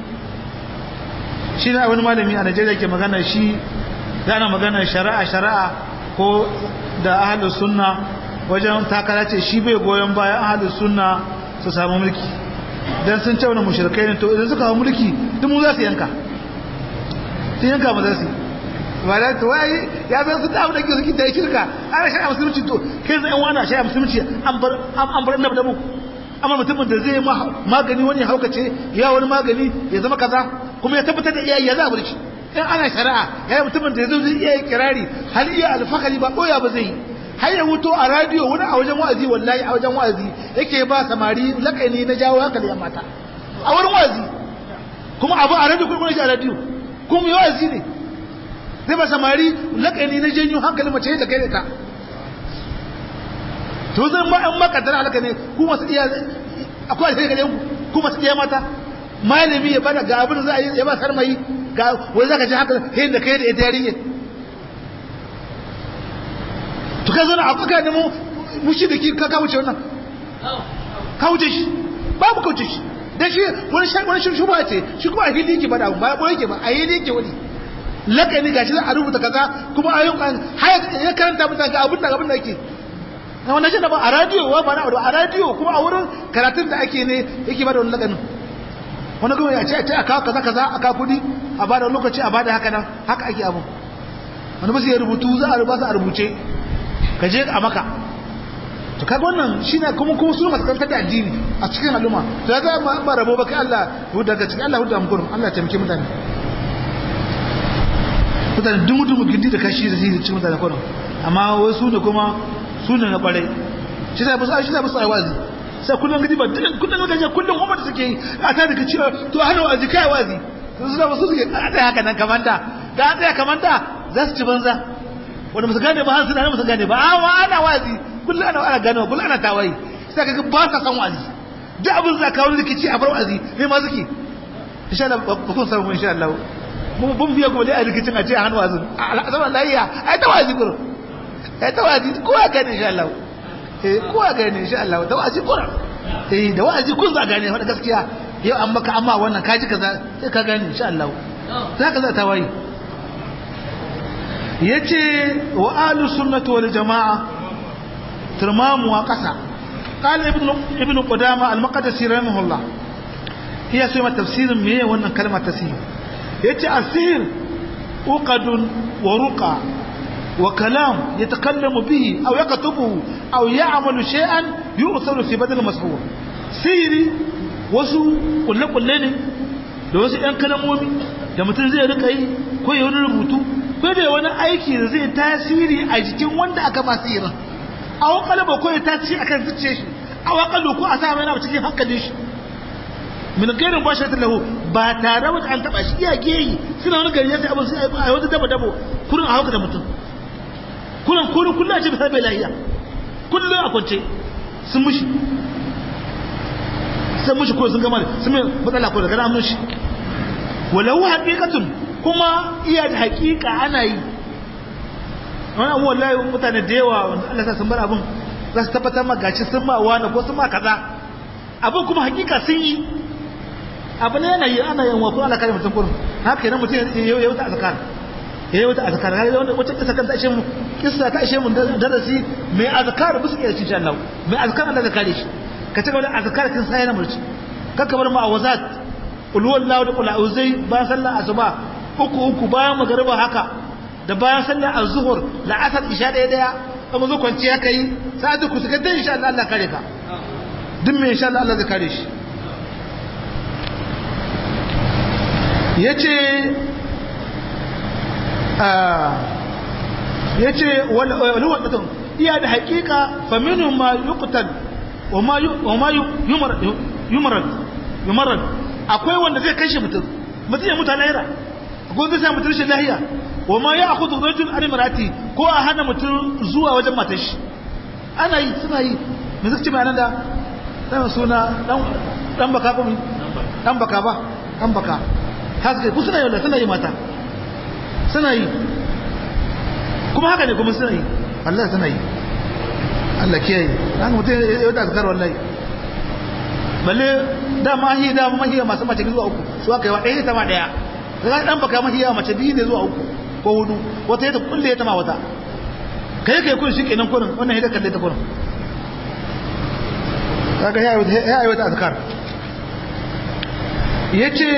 shi na wani malami a Najeriya ke magana shi da ana magana shari'a shari'a ko da ahlus sunna wajen takara ce shi bai goyon bayan ahlus sunna su samu mulki dan sun ce wani mushrikai ne to idan suka hawo mulki duk mu za su yanka sun yanka mu za su ba da to wai ya zai su dawo da ke suke da shirka ana shari'a musulunci to kai zai wani shari'a musulunci an bar an bar annabi da mu amma mutumin da zai magani wani haukace ya wani magani ya zama kaza kuma ya tabbatar da iyaye ya za a bar shi in ana shari'a ya yi mutumin da zai iya kirari hal iya alfakari ba koya ba zai har ya wuto a radiyo wani a wajen wa'azi wallahi a wajen wa'azi yake ba samari lakani na jawo hankali yan mata a wurin wa'azi kuma abu a radiyo kuma shi a radiyo kuma yi wa'azi ne zai ba samari lakani na janyo hankali mace da kai da ta to zan ma an makaddara halaka ne ku masu iya akwai alheri gare ku ku masu iya mata malami ya bada ga abin da za a yi ya ba sarmayi ga wai zaka ji haka hin da kai da ita yarinya to ka zana akwai da mu mushriki ka ka wuce wannan ka wuce shi babu ka wuce shi dan shi wani shi wani shubha ce shi kuma a hili yake bada ba ba yake ba a hili yake wani lakani gashi za a rubuta kaza kuma ayyukan har ya karanta mutane ga abin da abin da yake na wannan shi ba a radiyo wa ba na a radiyo kuma a wurin karatun da ake ne yake bada wani lakanin wani kuma ya ce a kawo kaza kaza a kawo kudi a bada lokaci a bada haka nan haka ake abu wani ba su yi rubutu za a rubuta a rubuce ka je a maka to kaga wannan shine kuma kuma su masu kantar da addini a cikin al'umma to ya ga ba rabo ba kai Allah daga cikin Allah hudu amkurum Allah ya taimake mutane mutane dumu dumu gindi da kashi da cikin mutane kurum amma wasu ne kuma su ne na kwarai shi da basu shi da basu ai wazi sai kullun gidi ba kullun gaje kullun umma da suke yi a ta daga cewa to hana wazi kai wazi su da basu suke a tsaya haka nan kamanta da a tsaya kamanta za su ci banza wanda musu gane ba har suna musu gane ba amma ana wazi kullun ana ana gane kullun ana tawayi sai kaga ba sa san wazi duk abin za ka wani rikici a bar wazi me ma suke insha Allah ba kun samu insha Allah mu bun biya kuma dai a rikicin a ce a hannu wazin al'asabar lahiya ai ta wazi gurin ai ta wazi kowa gane insha Allah eh kowa gane insha Allah da wazi gurin eh da wazi kun za gane wanda gaskiya yau an maka amma wannan ka ji kaza sai ka gane insha Allah za ka za ta waye yace wa ahlus sunnati wal jamaa turmamu wa qasa قال ابن ابن قدامه المقدسي رحمه الله هي سمى تفسير ميه wannan kalmar tasir yace asir uqad wa ruqa wa kalam yatakallamu bihi aw yaktubu aw ya'malu shay'an yu'tharu fi badal masbur siri wasu kulle kulle ne da wasu ɗan kalamomi da mutum zai rika yi ko ya wani rubutu ko da wani aiki da zai tasiri a jikin wanda aka masu irin a wakalaba ko ya tasiri akan zuciya shi a wakalu ko a sa mai na cikin hankalin shi min gairin ba shi lahu ba tare da an taba shi iya geyi suna wani gari ya sai abin sai a wata dabo dabo kurin a hauka da mutum kurin kurin kullum a ce bisa bai lahiya kullum a kwance sun mushi sun mushi ko sun gama sun mai matsala ko da gana mushi walau haƙiƙatun kuma iya da haƙiƙa ana yi wani abu wallahi mutane da yawa wanda Allah sa sun bar abin za su tabbatar ma gashi sun ma wani ko sun ma kaza abin kuma hakika sun yi abu ne yana yi ana yin wa ko Allah kare mutum kurin haka yana mutum ya yi wata azkar ya yi wata azkar har wanda wata kisa kan ta ishe mu kisa ta ishe mu darasi mai azkar bisa iya insha Allah mai azkar Allah da kare shi ka ci gaba da azkar kin sai na murci kakka bar ma'awazat ulwallahu da qul a'uzai bayan sallar asuba uku uku bayan magariba haka da bayan sallar az-zuhur la'asar isha daya daya amma zo kwanciya kai sa'adu ku suka dan insha Allah Allah kare ka duk me insha Allah Allah zai kare shi yace ah yace wal wal iya da haƙiƙa fa minhum ma yuqtal wa ma wa ma yumar yumarad yumarad akwai wanda zai kashe mutum mutum ya mutu lahira ko zai sa mutum rashin lahiya wa ma ya akhudhu rajul an imrati ko a hana mutum zuwa wajen matar shi ana yi suna yi me zai ce mai da dan suna dan dan baka ba dan baka ba dan baka haske ku suna yi suna yi mata suna yi kuma haka ne kuma suna yi wallahi suna yi Allah kiyaye dan mutum ya da azkar wallahi balle da mahi da mahi masu mace zuwa uku su aka yi wa ɗaya ta ma ɗaya daga dan baka mahi yawa mace biyu ne zuwa uku ko hudu wata ya kulle ya tama wata kai kai kun shi kenan kurin wannan hidda kalle ta kurin kaga ya ya ayi wata azkar yace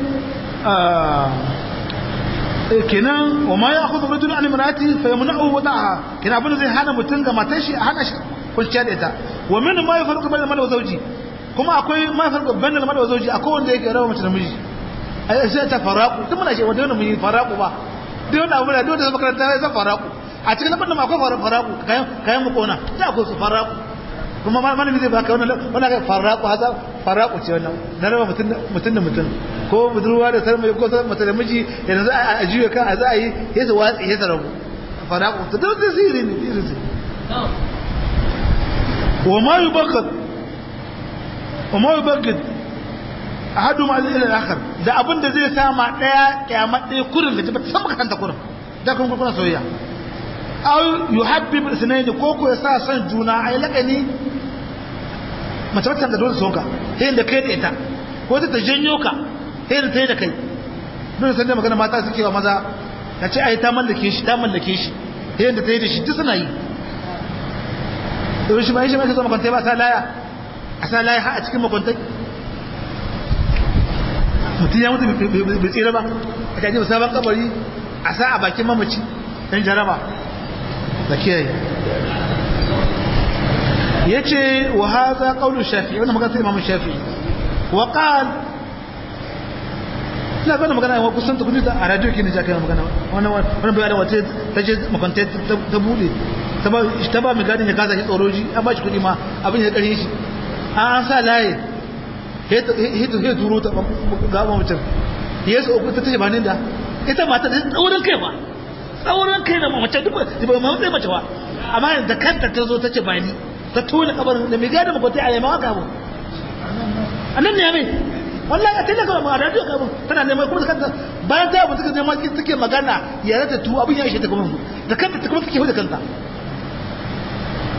kenan wa ma ya akhudhu rajulun an imraati fa yamna'u wada'a kenan abin zai hana mutun ga matar shi hana shi kwanciya da ita wa min ma yafarqu bainal mar'i wa zawji kuma akwai ma yafarqu bainal mar'i wa zawji akwai wanda yake rawa mace da miji ai sai ta faraku duk muna ce wanda wannan mun faraku ba duk wannan abu da duk da makaranta sai san faraku a cikin abin da ma akwai faraku kayan kayan mu kona da akwai su faraku kuma malami zai baka wannan wannan kai faraku haza faraku ce wannan na raba mutun mutun da mutun ko budurwa da sarmai ko mata da miji yanzu za a juya kan a za a yi ya su watsi ya rabu faraku to duk da sirri ne sirri wa ma yubakkad wa ma yubakkad ahadu ma ila al-akhar da abin da zai sama daya kiyama daya kurin da ta san kanta kurin da kun kuna soyayya aw yuhabbib isnayn ko ko ya sa san juna ai lakani mace mace da dole sonka sai da kai da ita ko ta janyo ka sai da tai da kai dole san da magana mata suke wa maza ta ce ai ta mallake shi ta mallake shi sai da tai da shi duk suna yi to shi ba shi ba ka zo makwanta ba sa laya a sa laya a cikin makwantai mutum ya mutu bai tsira ba a kaji ba sabon kabari a sa a bakin mamaci don jaraba da kiyaye ya ce wa haza ƙaunar shafi wanda magana sai imamun shafi wa ƙal ina gana magana yawa kusan ta kudu a radio ke nija kai magana wani bayanin wata ta je makwantai ta bude ta ba mai gadin ya kasa shi tsoroji an ba shi kudi ma abin ya ƙarfi shi an sa laye ya turo ta gaba mutum ya su uku ta tashi ba da ita mata da tsaurin kai ba tsaurin kai da mace duk ba ma matsayi mace ba amma da kanta ta zo ta ce ba ni ta tona kabarin da mai gada makwata a yamma haka abu a nan ne ya mai wallahi a tilaka ba a radio kabin tana neman kuma da kanta bayan ta abu suka neman suke magana ya rata tu abin ya ishe ta kuma da kanta ta kuma suke hu da kanta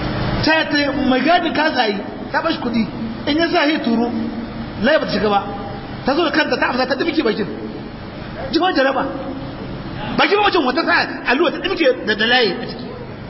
ta ta mai gadi ka tsayi ta bashi kudi in ya sa ya turo lai ba ta shiga ba ta zo da kanta ta amsa ta dimke bakin jikin jaraba bakin mamacin wata sa alluwa ta dimke da dalaye a ciki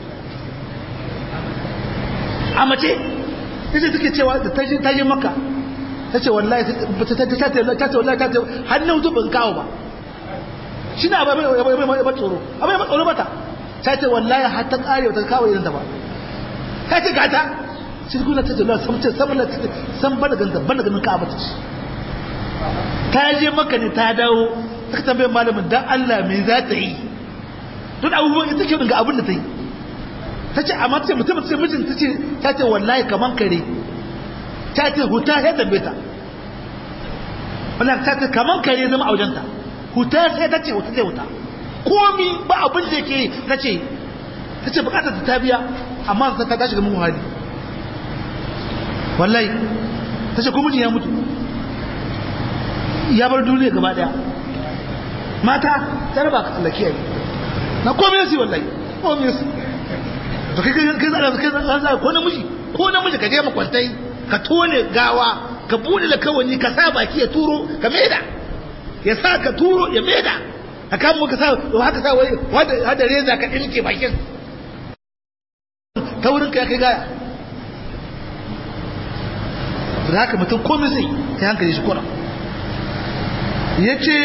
a mace ita take cewa da ta je maka ta ce wallahi ta ce wallahi ta ce hannun zubin kawo ba shi na abai mai tsoro abai mai tsoro bata ta ce wallahi har ta kare ta kawo irin ta ba ta ce gata shi kuna ta ce sam ce sam la sam bada ganta bada ganin ka bata ce ta je maka ne ta dawo ta tambaye malamin dan Allah me za ta yi don abubuwan ita ke ga abin da ta yi ta ce amma ta ce mutum ta ce mijin ta ce ta ce wallahi kaman kare ta ce huta ya tambaye ta wallahi ta ce kaman kare zama a wajenta huta sai ta ce huta sai huta komi ba abin da yake ta ce ta ce bukatar ta biya amma ta tashi ga mun hali wallahi ta ce kuma ya mutu ya bar duniya gaba daya mata ta raba ka tsallake yi na komai su wallahi komai su to kai kai kai zara kai zara ko namiji ko namiji ka je makwantai ka tone gawa ka bude da kawani ka sa baki ya turo ka maida ya sa ka turo ya maida a kan muka sa haka sa wai hada reza ka dinke bakin ta wurin ka ya kai gaya da haka mutum komai zai ta hankali shi kura ya ce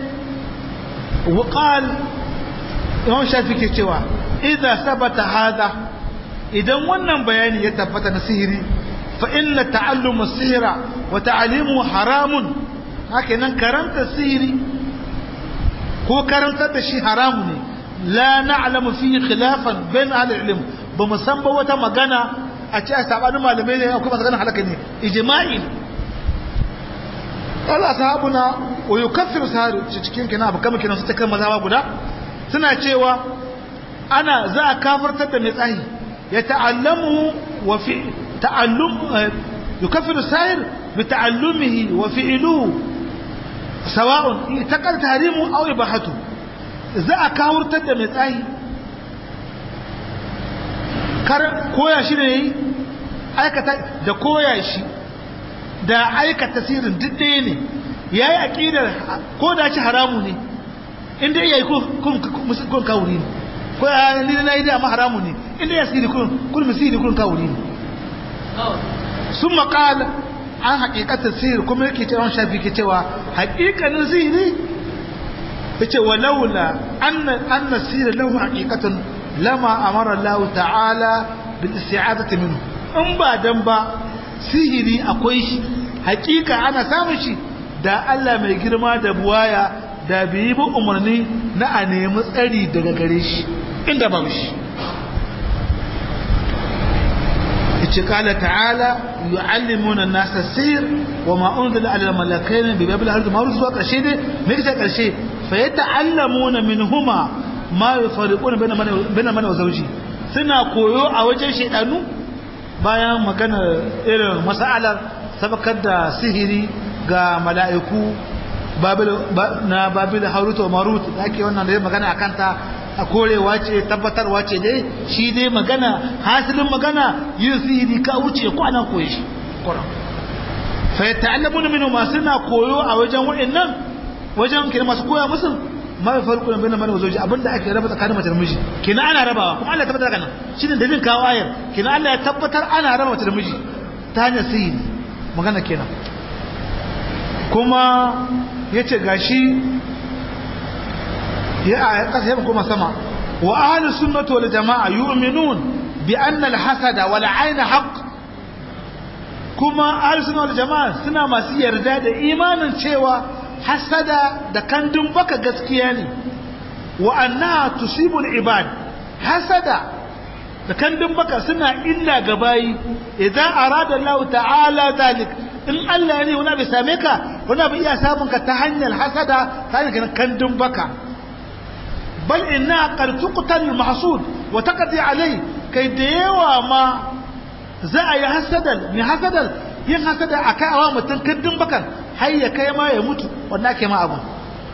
waƙal imam shafi ke cewa idan sabata hada idan wannan bayani ya tabbata na sihiri fa inna ta'allumu sihira wa ta'alimu haramun haka nan karanta sihiri ko karantar da shi haramu ne la na'lamu fi khilafan bain ahli ilm ba mu san ba wata magana a ce a sabanin malamai ne akwai masu ganin halaka ne ijma'i Allah sahabuna wa yukaffiru sahari cikin kina abu kama kinan su ta kan mazaba guda suna cewa ana za a kafartar da mai tsahi ya ta'allamu wa fi ta'allum yukaffiru sahir bi ta'allumihi wa fi'luhu sawa'un taqal tahrimu aw ibahatu za a kawurtar da mai tsahi kar koya shi ne aikata da koya shi da aikata sirrin duk ɗaya ne ya yi aƙidar ko da ci haramu ne inda ya yi kun kawuri ne ko ya ni na yi da ma haramu ne inda ya siri kun misiri kun kawuri ne sun maƙala an haƙiƙatar sihir kuma yake cewa shafi ke cewa haƙiƙanin sihiri ya ce wa laula an na sihir lahu haƙiƙatan lama amara Allah ta'ala bil isti'azati minhu in ba dan ba sihiri akwai shi hakika ana samun shi da Allah mai girma da buwaya da bai bi umarni na a nemi tsari daga gare shi inda ba shi yace kala ta'ala yu'allimuna an-nasa sir wa ma unzila 'ala al-malakaini bi babil ardi ma zuwa karshe ne me kace karshe fa yata'allamuna minhuma ma yufariquna baina man wa zawji suna koyo a wajen shedanu bayan magana irin mas'alar sabakar da sihiri ga mala'iku na babil harut wa marut da ake wannan da magana akan ta a korewa ce tabbatarwa ce dai shi dai magana hasilin magana yin sihiri ka wuce ko ana koyi shi fa yata'allamuna minhu ma suna koyo a wajen wa'annan wajen kira masu koya musu ma ya farko na bayan mana wazoji abinda ake raba tsakanin mace da miji kina ana rabawa kuma Allah ya tabbatar kana shine dalilin kawo ayar kina Allah ya tabbatar ana raba mace da miji ta hanyar sihiri magana kenan kuma yace gashi ya a kasa yamma kuma sama wa ahlus sunnati wal jamaa yu'minun bi anna al hasada wal ayna haqq kuma ahlus sunnati wal jamaa suna masu yarda da imanin cewa hasada da kandun baka gaskiya ne wa annaha tusibul ibad hasada da kandun baka suna illa ga bayi idan arada Allah ta'ala zalik in Allah ne wani bai same ka wani bai iya samun ka ta hanyar hasada ta hanyar kandun baka bal inna qad tuqtal mahsud wa taqdi alai kai da yawa ma za a yi hasadal ni hasadal yin hasada akai awa mutum kandun bakan har ya kai ma ya mutu wanda ake ma abu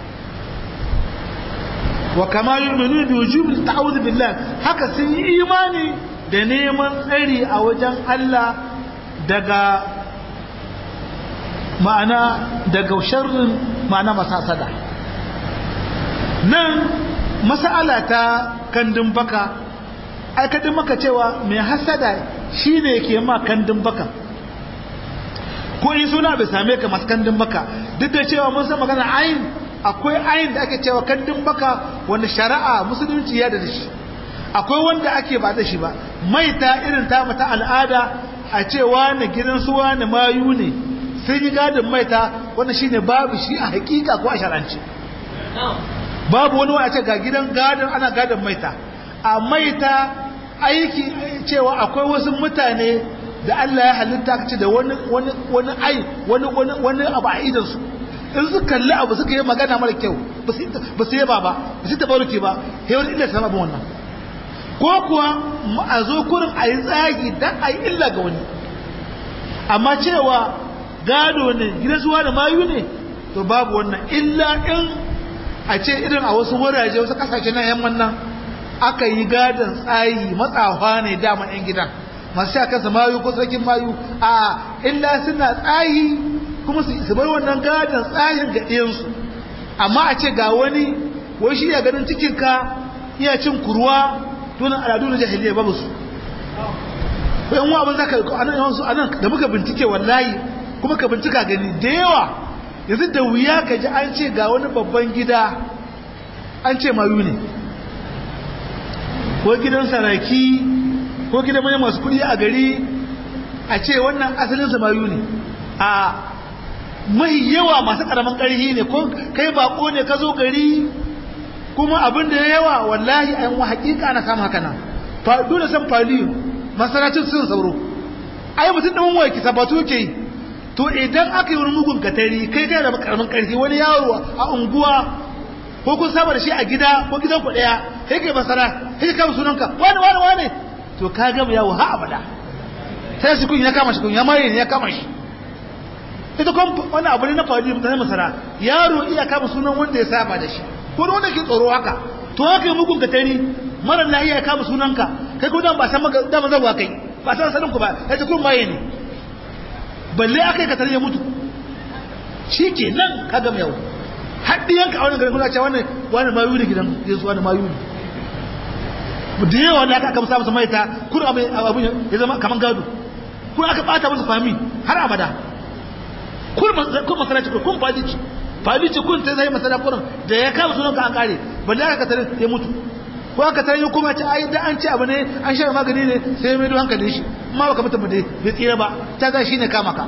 wa kama yu'minu bi wujubi ta'awudh billah haka sun yi imani da neman tsari a wajen Allah daga ma'ana daga sharrin ma'ana masasada nan mas'ala ta kandin baka aikadin maka cewa mai hasada shine ke ma kandin baka ko in suna bai same ka masu kandin baka duk da cewa mun san magana ayin akwai ayin da ake cewa kandin baka wanda shari'a musulunci ya da shi akwai wanda ake ba da shi ba maita irin ta mata al'ada a cewa na gidan suwa na mayu ne sun yi gadin maita wanda shine babu shi a hakika ko a shar'ance babu wani wani a ce ga gidan gadin ana gadin maita a maita aiki cewa akwai wasu mutane da Allah ya halitta ka ce da wani wani wani ai wani wani wani abu a idan su in su kalli abu suka yi magana mara kyau ba su yaba ba ba su tabaruki ba sai wani illa sama wannan ko kuwa a zo kurin a yi tsagi dan a yi illa ga wani amma cewa gado ne gidan zuwa da mayu ne to babu wannan illa in a ce irin a wasu wuraje wasu kasashe na yamman nan aka yi gadon tsayi matsawa ne dama yan gidan masu sha kansa mayu ko sarkin mayu a illa suna tsayi kuma su bar wannan gadon tsayin ga ɗiyansu amma a ce ga wani wai shi ya ganin cikinka iya cin kurwa tunan al'adu na jahiliya babu su ko yan abin zaka anan yawansu anan da muka bincike wallahi kuma ka bincika gani da yawa yanzu da wuya ka ji an ce ga wani babban gida an ce mayu ne ko gidan saraki ko gidan mai masu kudi a gari a ce wannan asalin samayu ne a mai yawa masu karamin karhi ne ko kai bako ne ka zo gari kuma abin da ya yawa wallahi a yan hakika na samu haka nan fadu da san faliyo masaracin sun sauro ai mutum ɗan waya ki sabatu ke yi to idan aka yi wani mugun katari kai kai da karamin karfi wani yaro a unguwa ko kun saba da shi a gida ko gidan ku daya sai kai basara sai ka kama sunanka wani wani wani to ka gama yawo ha abada sai shi kun ya kama shi kun ya maye ne ya kama shi ita kuma wani abu ne na faɗi mutane masara yaro iya kama sunan wanda ya saba da shi ko wanda ke tsoro haka to haka yi mugun katari mara na iya kama sunanka kai ko dan ba san maka dama zawa kai ba san sanin ku ba sai ta kun maye ne balle aka yi katari ya mutu shi ke nan ka gama yawo haɗi yanka a wani garin kuna cewa wani mayu ne gidan yesu wani mayu ne da yawa da aka aka musa musu maita kun abin ya zama kamar gado kun aka bata musu fami har abada kun masalaci kun fadici fadici kun ta zai masala kurin da ya kama sunan ka an kare balle aka katare ya mutu ko aka tare ya kuma ce ai da an ce abu ne an sha magani ne sai mai do hankali shi amma baka mutum da bai tsira ba ta ga shine kama ka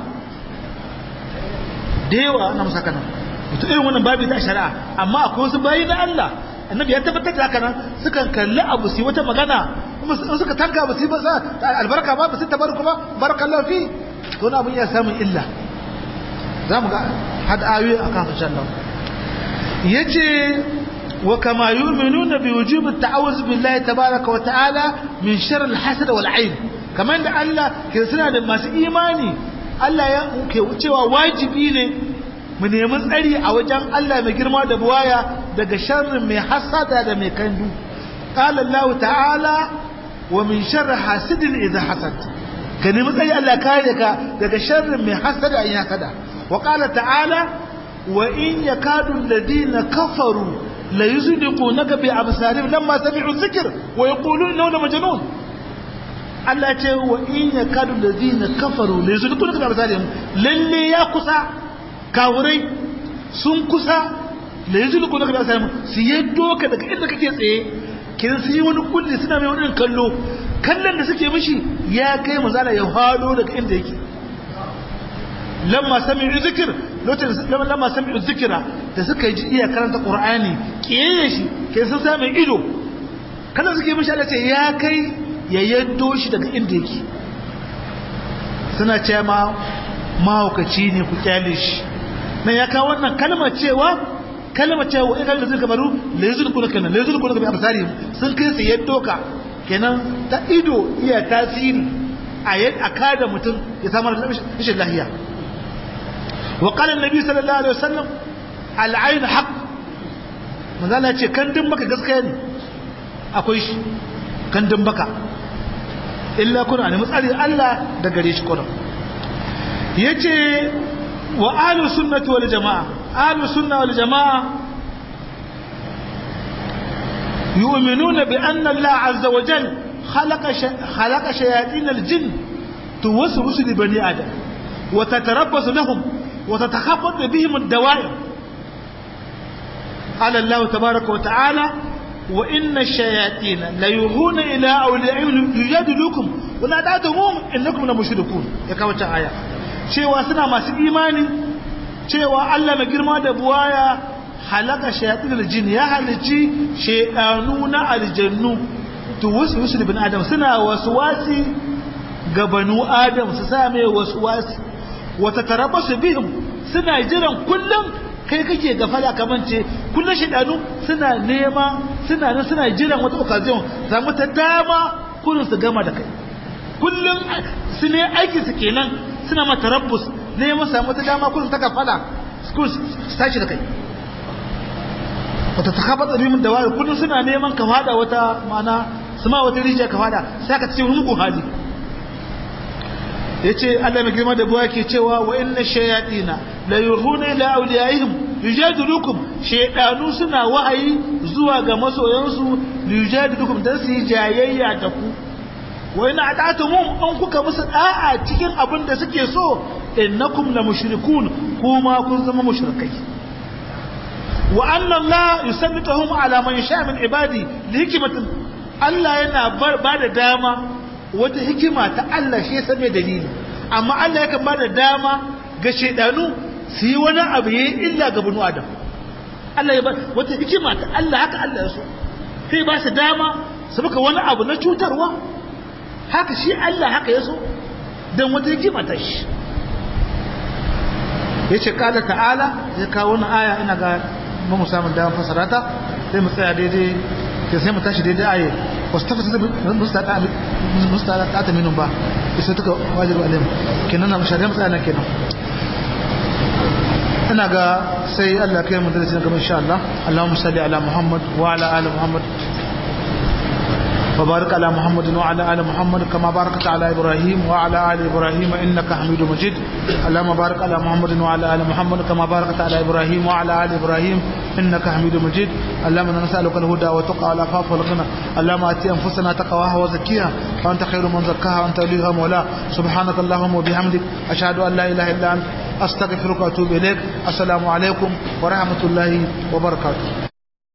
da yawa ana musa kana mutum irin wannan babu da shari'a amma akwai wasu bayi na Allah annabi ya tabbatar da haka nan sukan kalli abu su wata magana kuma in suka tanka ba su ba sa albarka ba ba su tabarku ba barakallahu fi to na abun ya samun illa za mu ga had ayoyi akan su shan nan yace wa kama yu'minuna bi wujubi at-ta'awuz billahi tabaaraka wa ta'ala min sharr al-hasad wal 'ayn kamar da Allah ke suna da masu imani Allah ya ke cewa wajibi ne mu nemi tsari a wajen Allah mai girma da buwaya daga sharrin mai hasada da mai kandu qala Allah ta'ala wa min sharri hasidin idha hasad ka nemi tsari Allah kare ka daga sharrin mai hasada in hasada wa qala ta'ala wa in yakadu alladhina kafaru la yuzdiqunaka bi absarihim lamma sami'u dhikr wa yaquluna innahu majnun Allah ce wa in yakadu alladhina kafaru la yuzdiqunaka bi absarihim lalle ya kusa kawurai sun kusa da yanzu da kuma samu su yaddo ka daga inda kake tsaye kin su yi wani kulli suna mai wani kallo kallon da suke mishi ya kai mazala ya hado daga inda yake lamma sami'u zikir lokacin lamma sami'u zikira da suka ji iya karanta qur'ani kiyaye shi kai sun sa mai ido kallon suke mishi Allah ce ya kai ya yaddo shi daga inda yake suna ce ma mahaukaci ne ku kyale shi nan ya kawo wannan kalmar cewa kalmar cewa in kalmar zai kamaru lezul kuna kenan lezul kuna bi absari sun kai su yaddo ka kenan ta ido iya tasiri a yad akada mutum ya samu rashin lahiya wa qala annabi sallallahu alaihi wasallam al-ayn haqq manzala ce kandin baka gaskiya ne akwai shi kandin baka illa kuna ne matsari Allah da gare shi kuna yace wa ahlu sunnati wal jamaa ahlu sunna wal jamaa yu'minuna bi anna Allah azza wa jalla khalaqa khalaqa shayatin al jinn tuwaswisu li bani adam wa tatarabbasu lahum wa tatakhaffatu bihim ad-dawa'ir qala Allah tabaaraka wa ta'ala wa inna ash-shayatin la yughuna ila awliya'ihim yujadilukum wa la ta'tumuhum innakum la mushrikun ya kawo ta aya cewa suna masu imani cewa Allah mai girma da buwaya halaka shayatin aljin ya halici shayanu na aljannu to wasu wasu bin adam suna waswasi ga banu adam su sa mai waswasi wata tarabasu bihim suna jiran kullum kai kake gafala kamance kullum shayanu suna nema suna nan suna jiran wata occasion samu ta dama kullum su gama da kai kullum su ne aiki su kenan suna mata rabbus ne mu samu ta dama kullum ta kafala su tashi da kai wata ta kafa tsabimin da wari kullum suna neman ka fada wata mana su ma wata rijiya ka fada sai ka ce mugun hali ya ce Allah mai girma da buwa ke cewa wa inna shayatina la yuhuna ila awliyaihim yujadilukum shaydanu suna wahayi zuwa ga masoyansu yujadilukum dan su yi jayayya da ku wa ina ata'tumum an kuka musu da'a cikin abin da suke so innakum la mushrikun kuma kun zama mushrikai wa anna Allah yusallituhum ala man yasha min ibadi li hikmatin Allah yana ba da dama wata hikima ta Allah shi ya mai dalili amma Allah yakan ba da dama ga shaidanu su yi wani abu yayi illa ga bunu adam Allah ya ba wata hikima ta Allah haka Allah ya so sai ba su dama su baka wani abu na cutarwa haka shi Allah haka ya so don wata hikima ta shi ya ce kala ta'ala ya kawo wani aya ina ga mu samun damar fasara ta sai mu tsaya daidai ke sai mu tashi daidai aye wasu tafasa da mustala ta ta minun ba isa tuka wajiru alim kenan na mashari'a matsaya nan kenan ina ga sai Allah kai mu darasi na gaba insha Allah Allahumma salli ala Muhammad wa ala ali Muhammad وبارك على محمد وعلى آل محمد كما باركت على إبراهيم وعلى آل إبراهيم إنك حميد مجيد اللهم بارك على محمد وعلى آل محمد كما باركت على إبراهيم وعلى آل إبراهيم إنك حميد مجيد اللهم نسألك الهدى والتقى والعفاف والغنى اللهم آتي أنفسنا تقواها وزكيها وأنت خير من زكاها وأنت وليها مولاها سبحانك اللهم وبحمدك أشهد أن لا إله إلا أنت أستغفرك وأتوب إليك السلام عليكم ورحمة الله وبركاته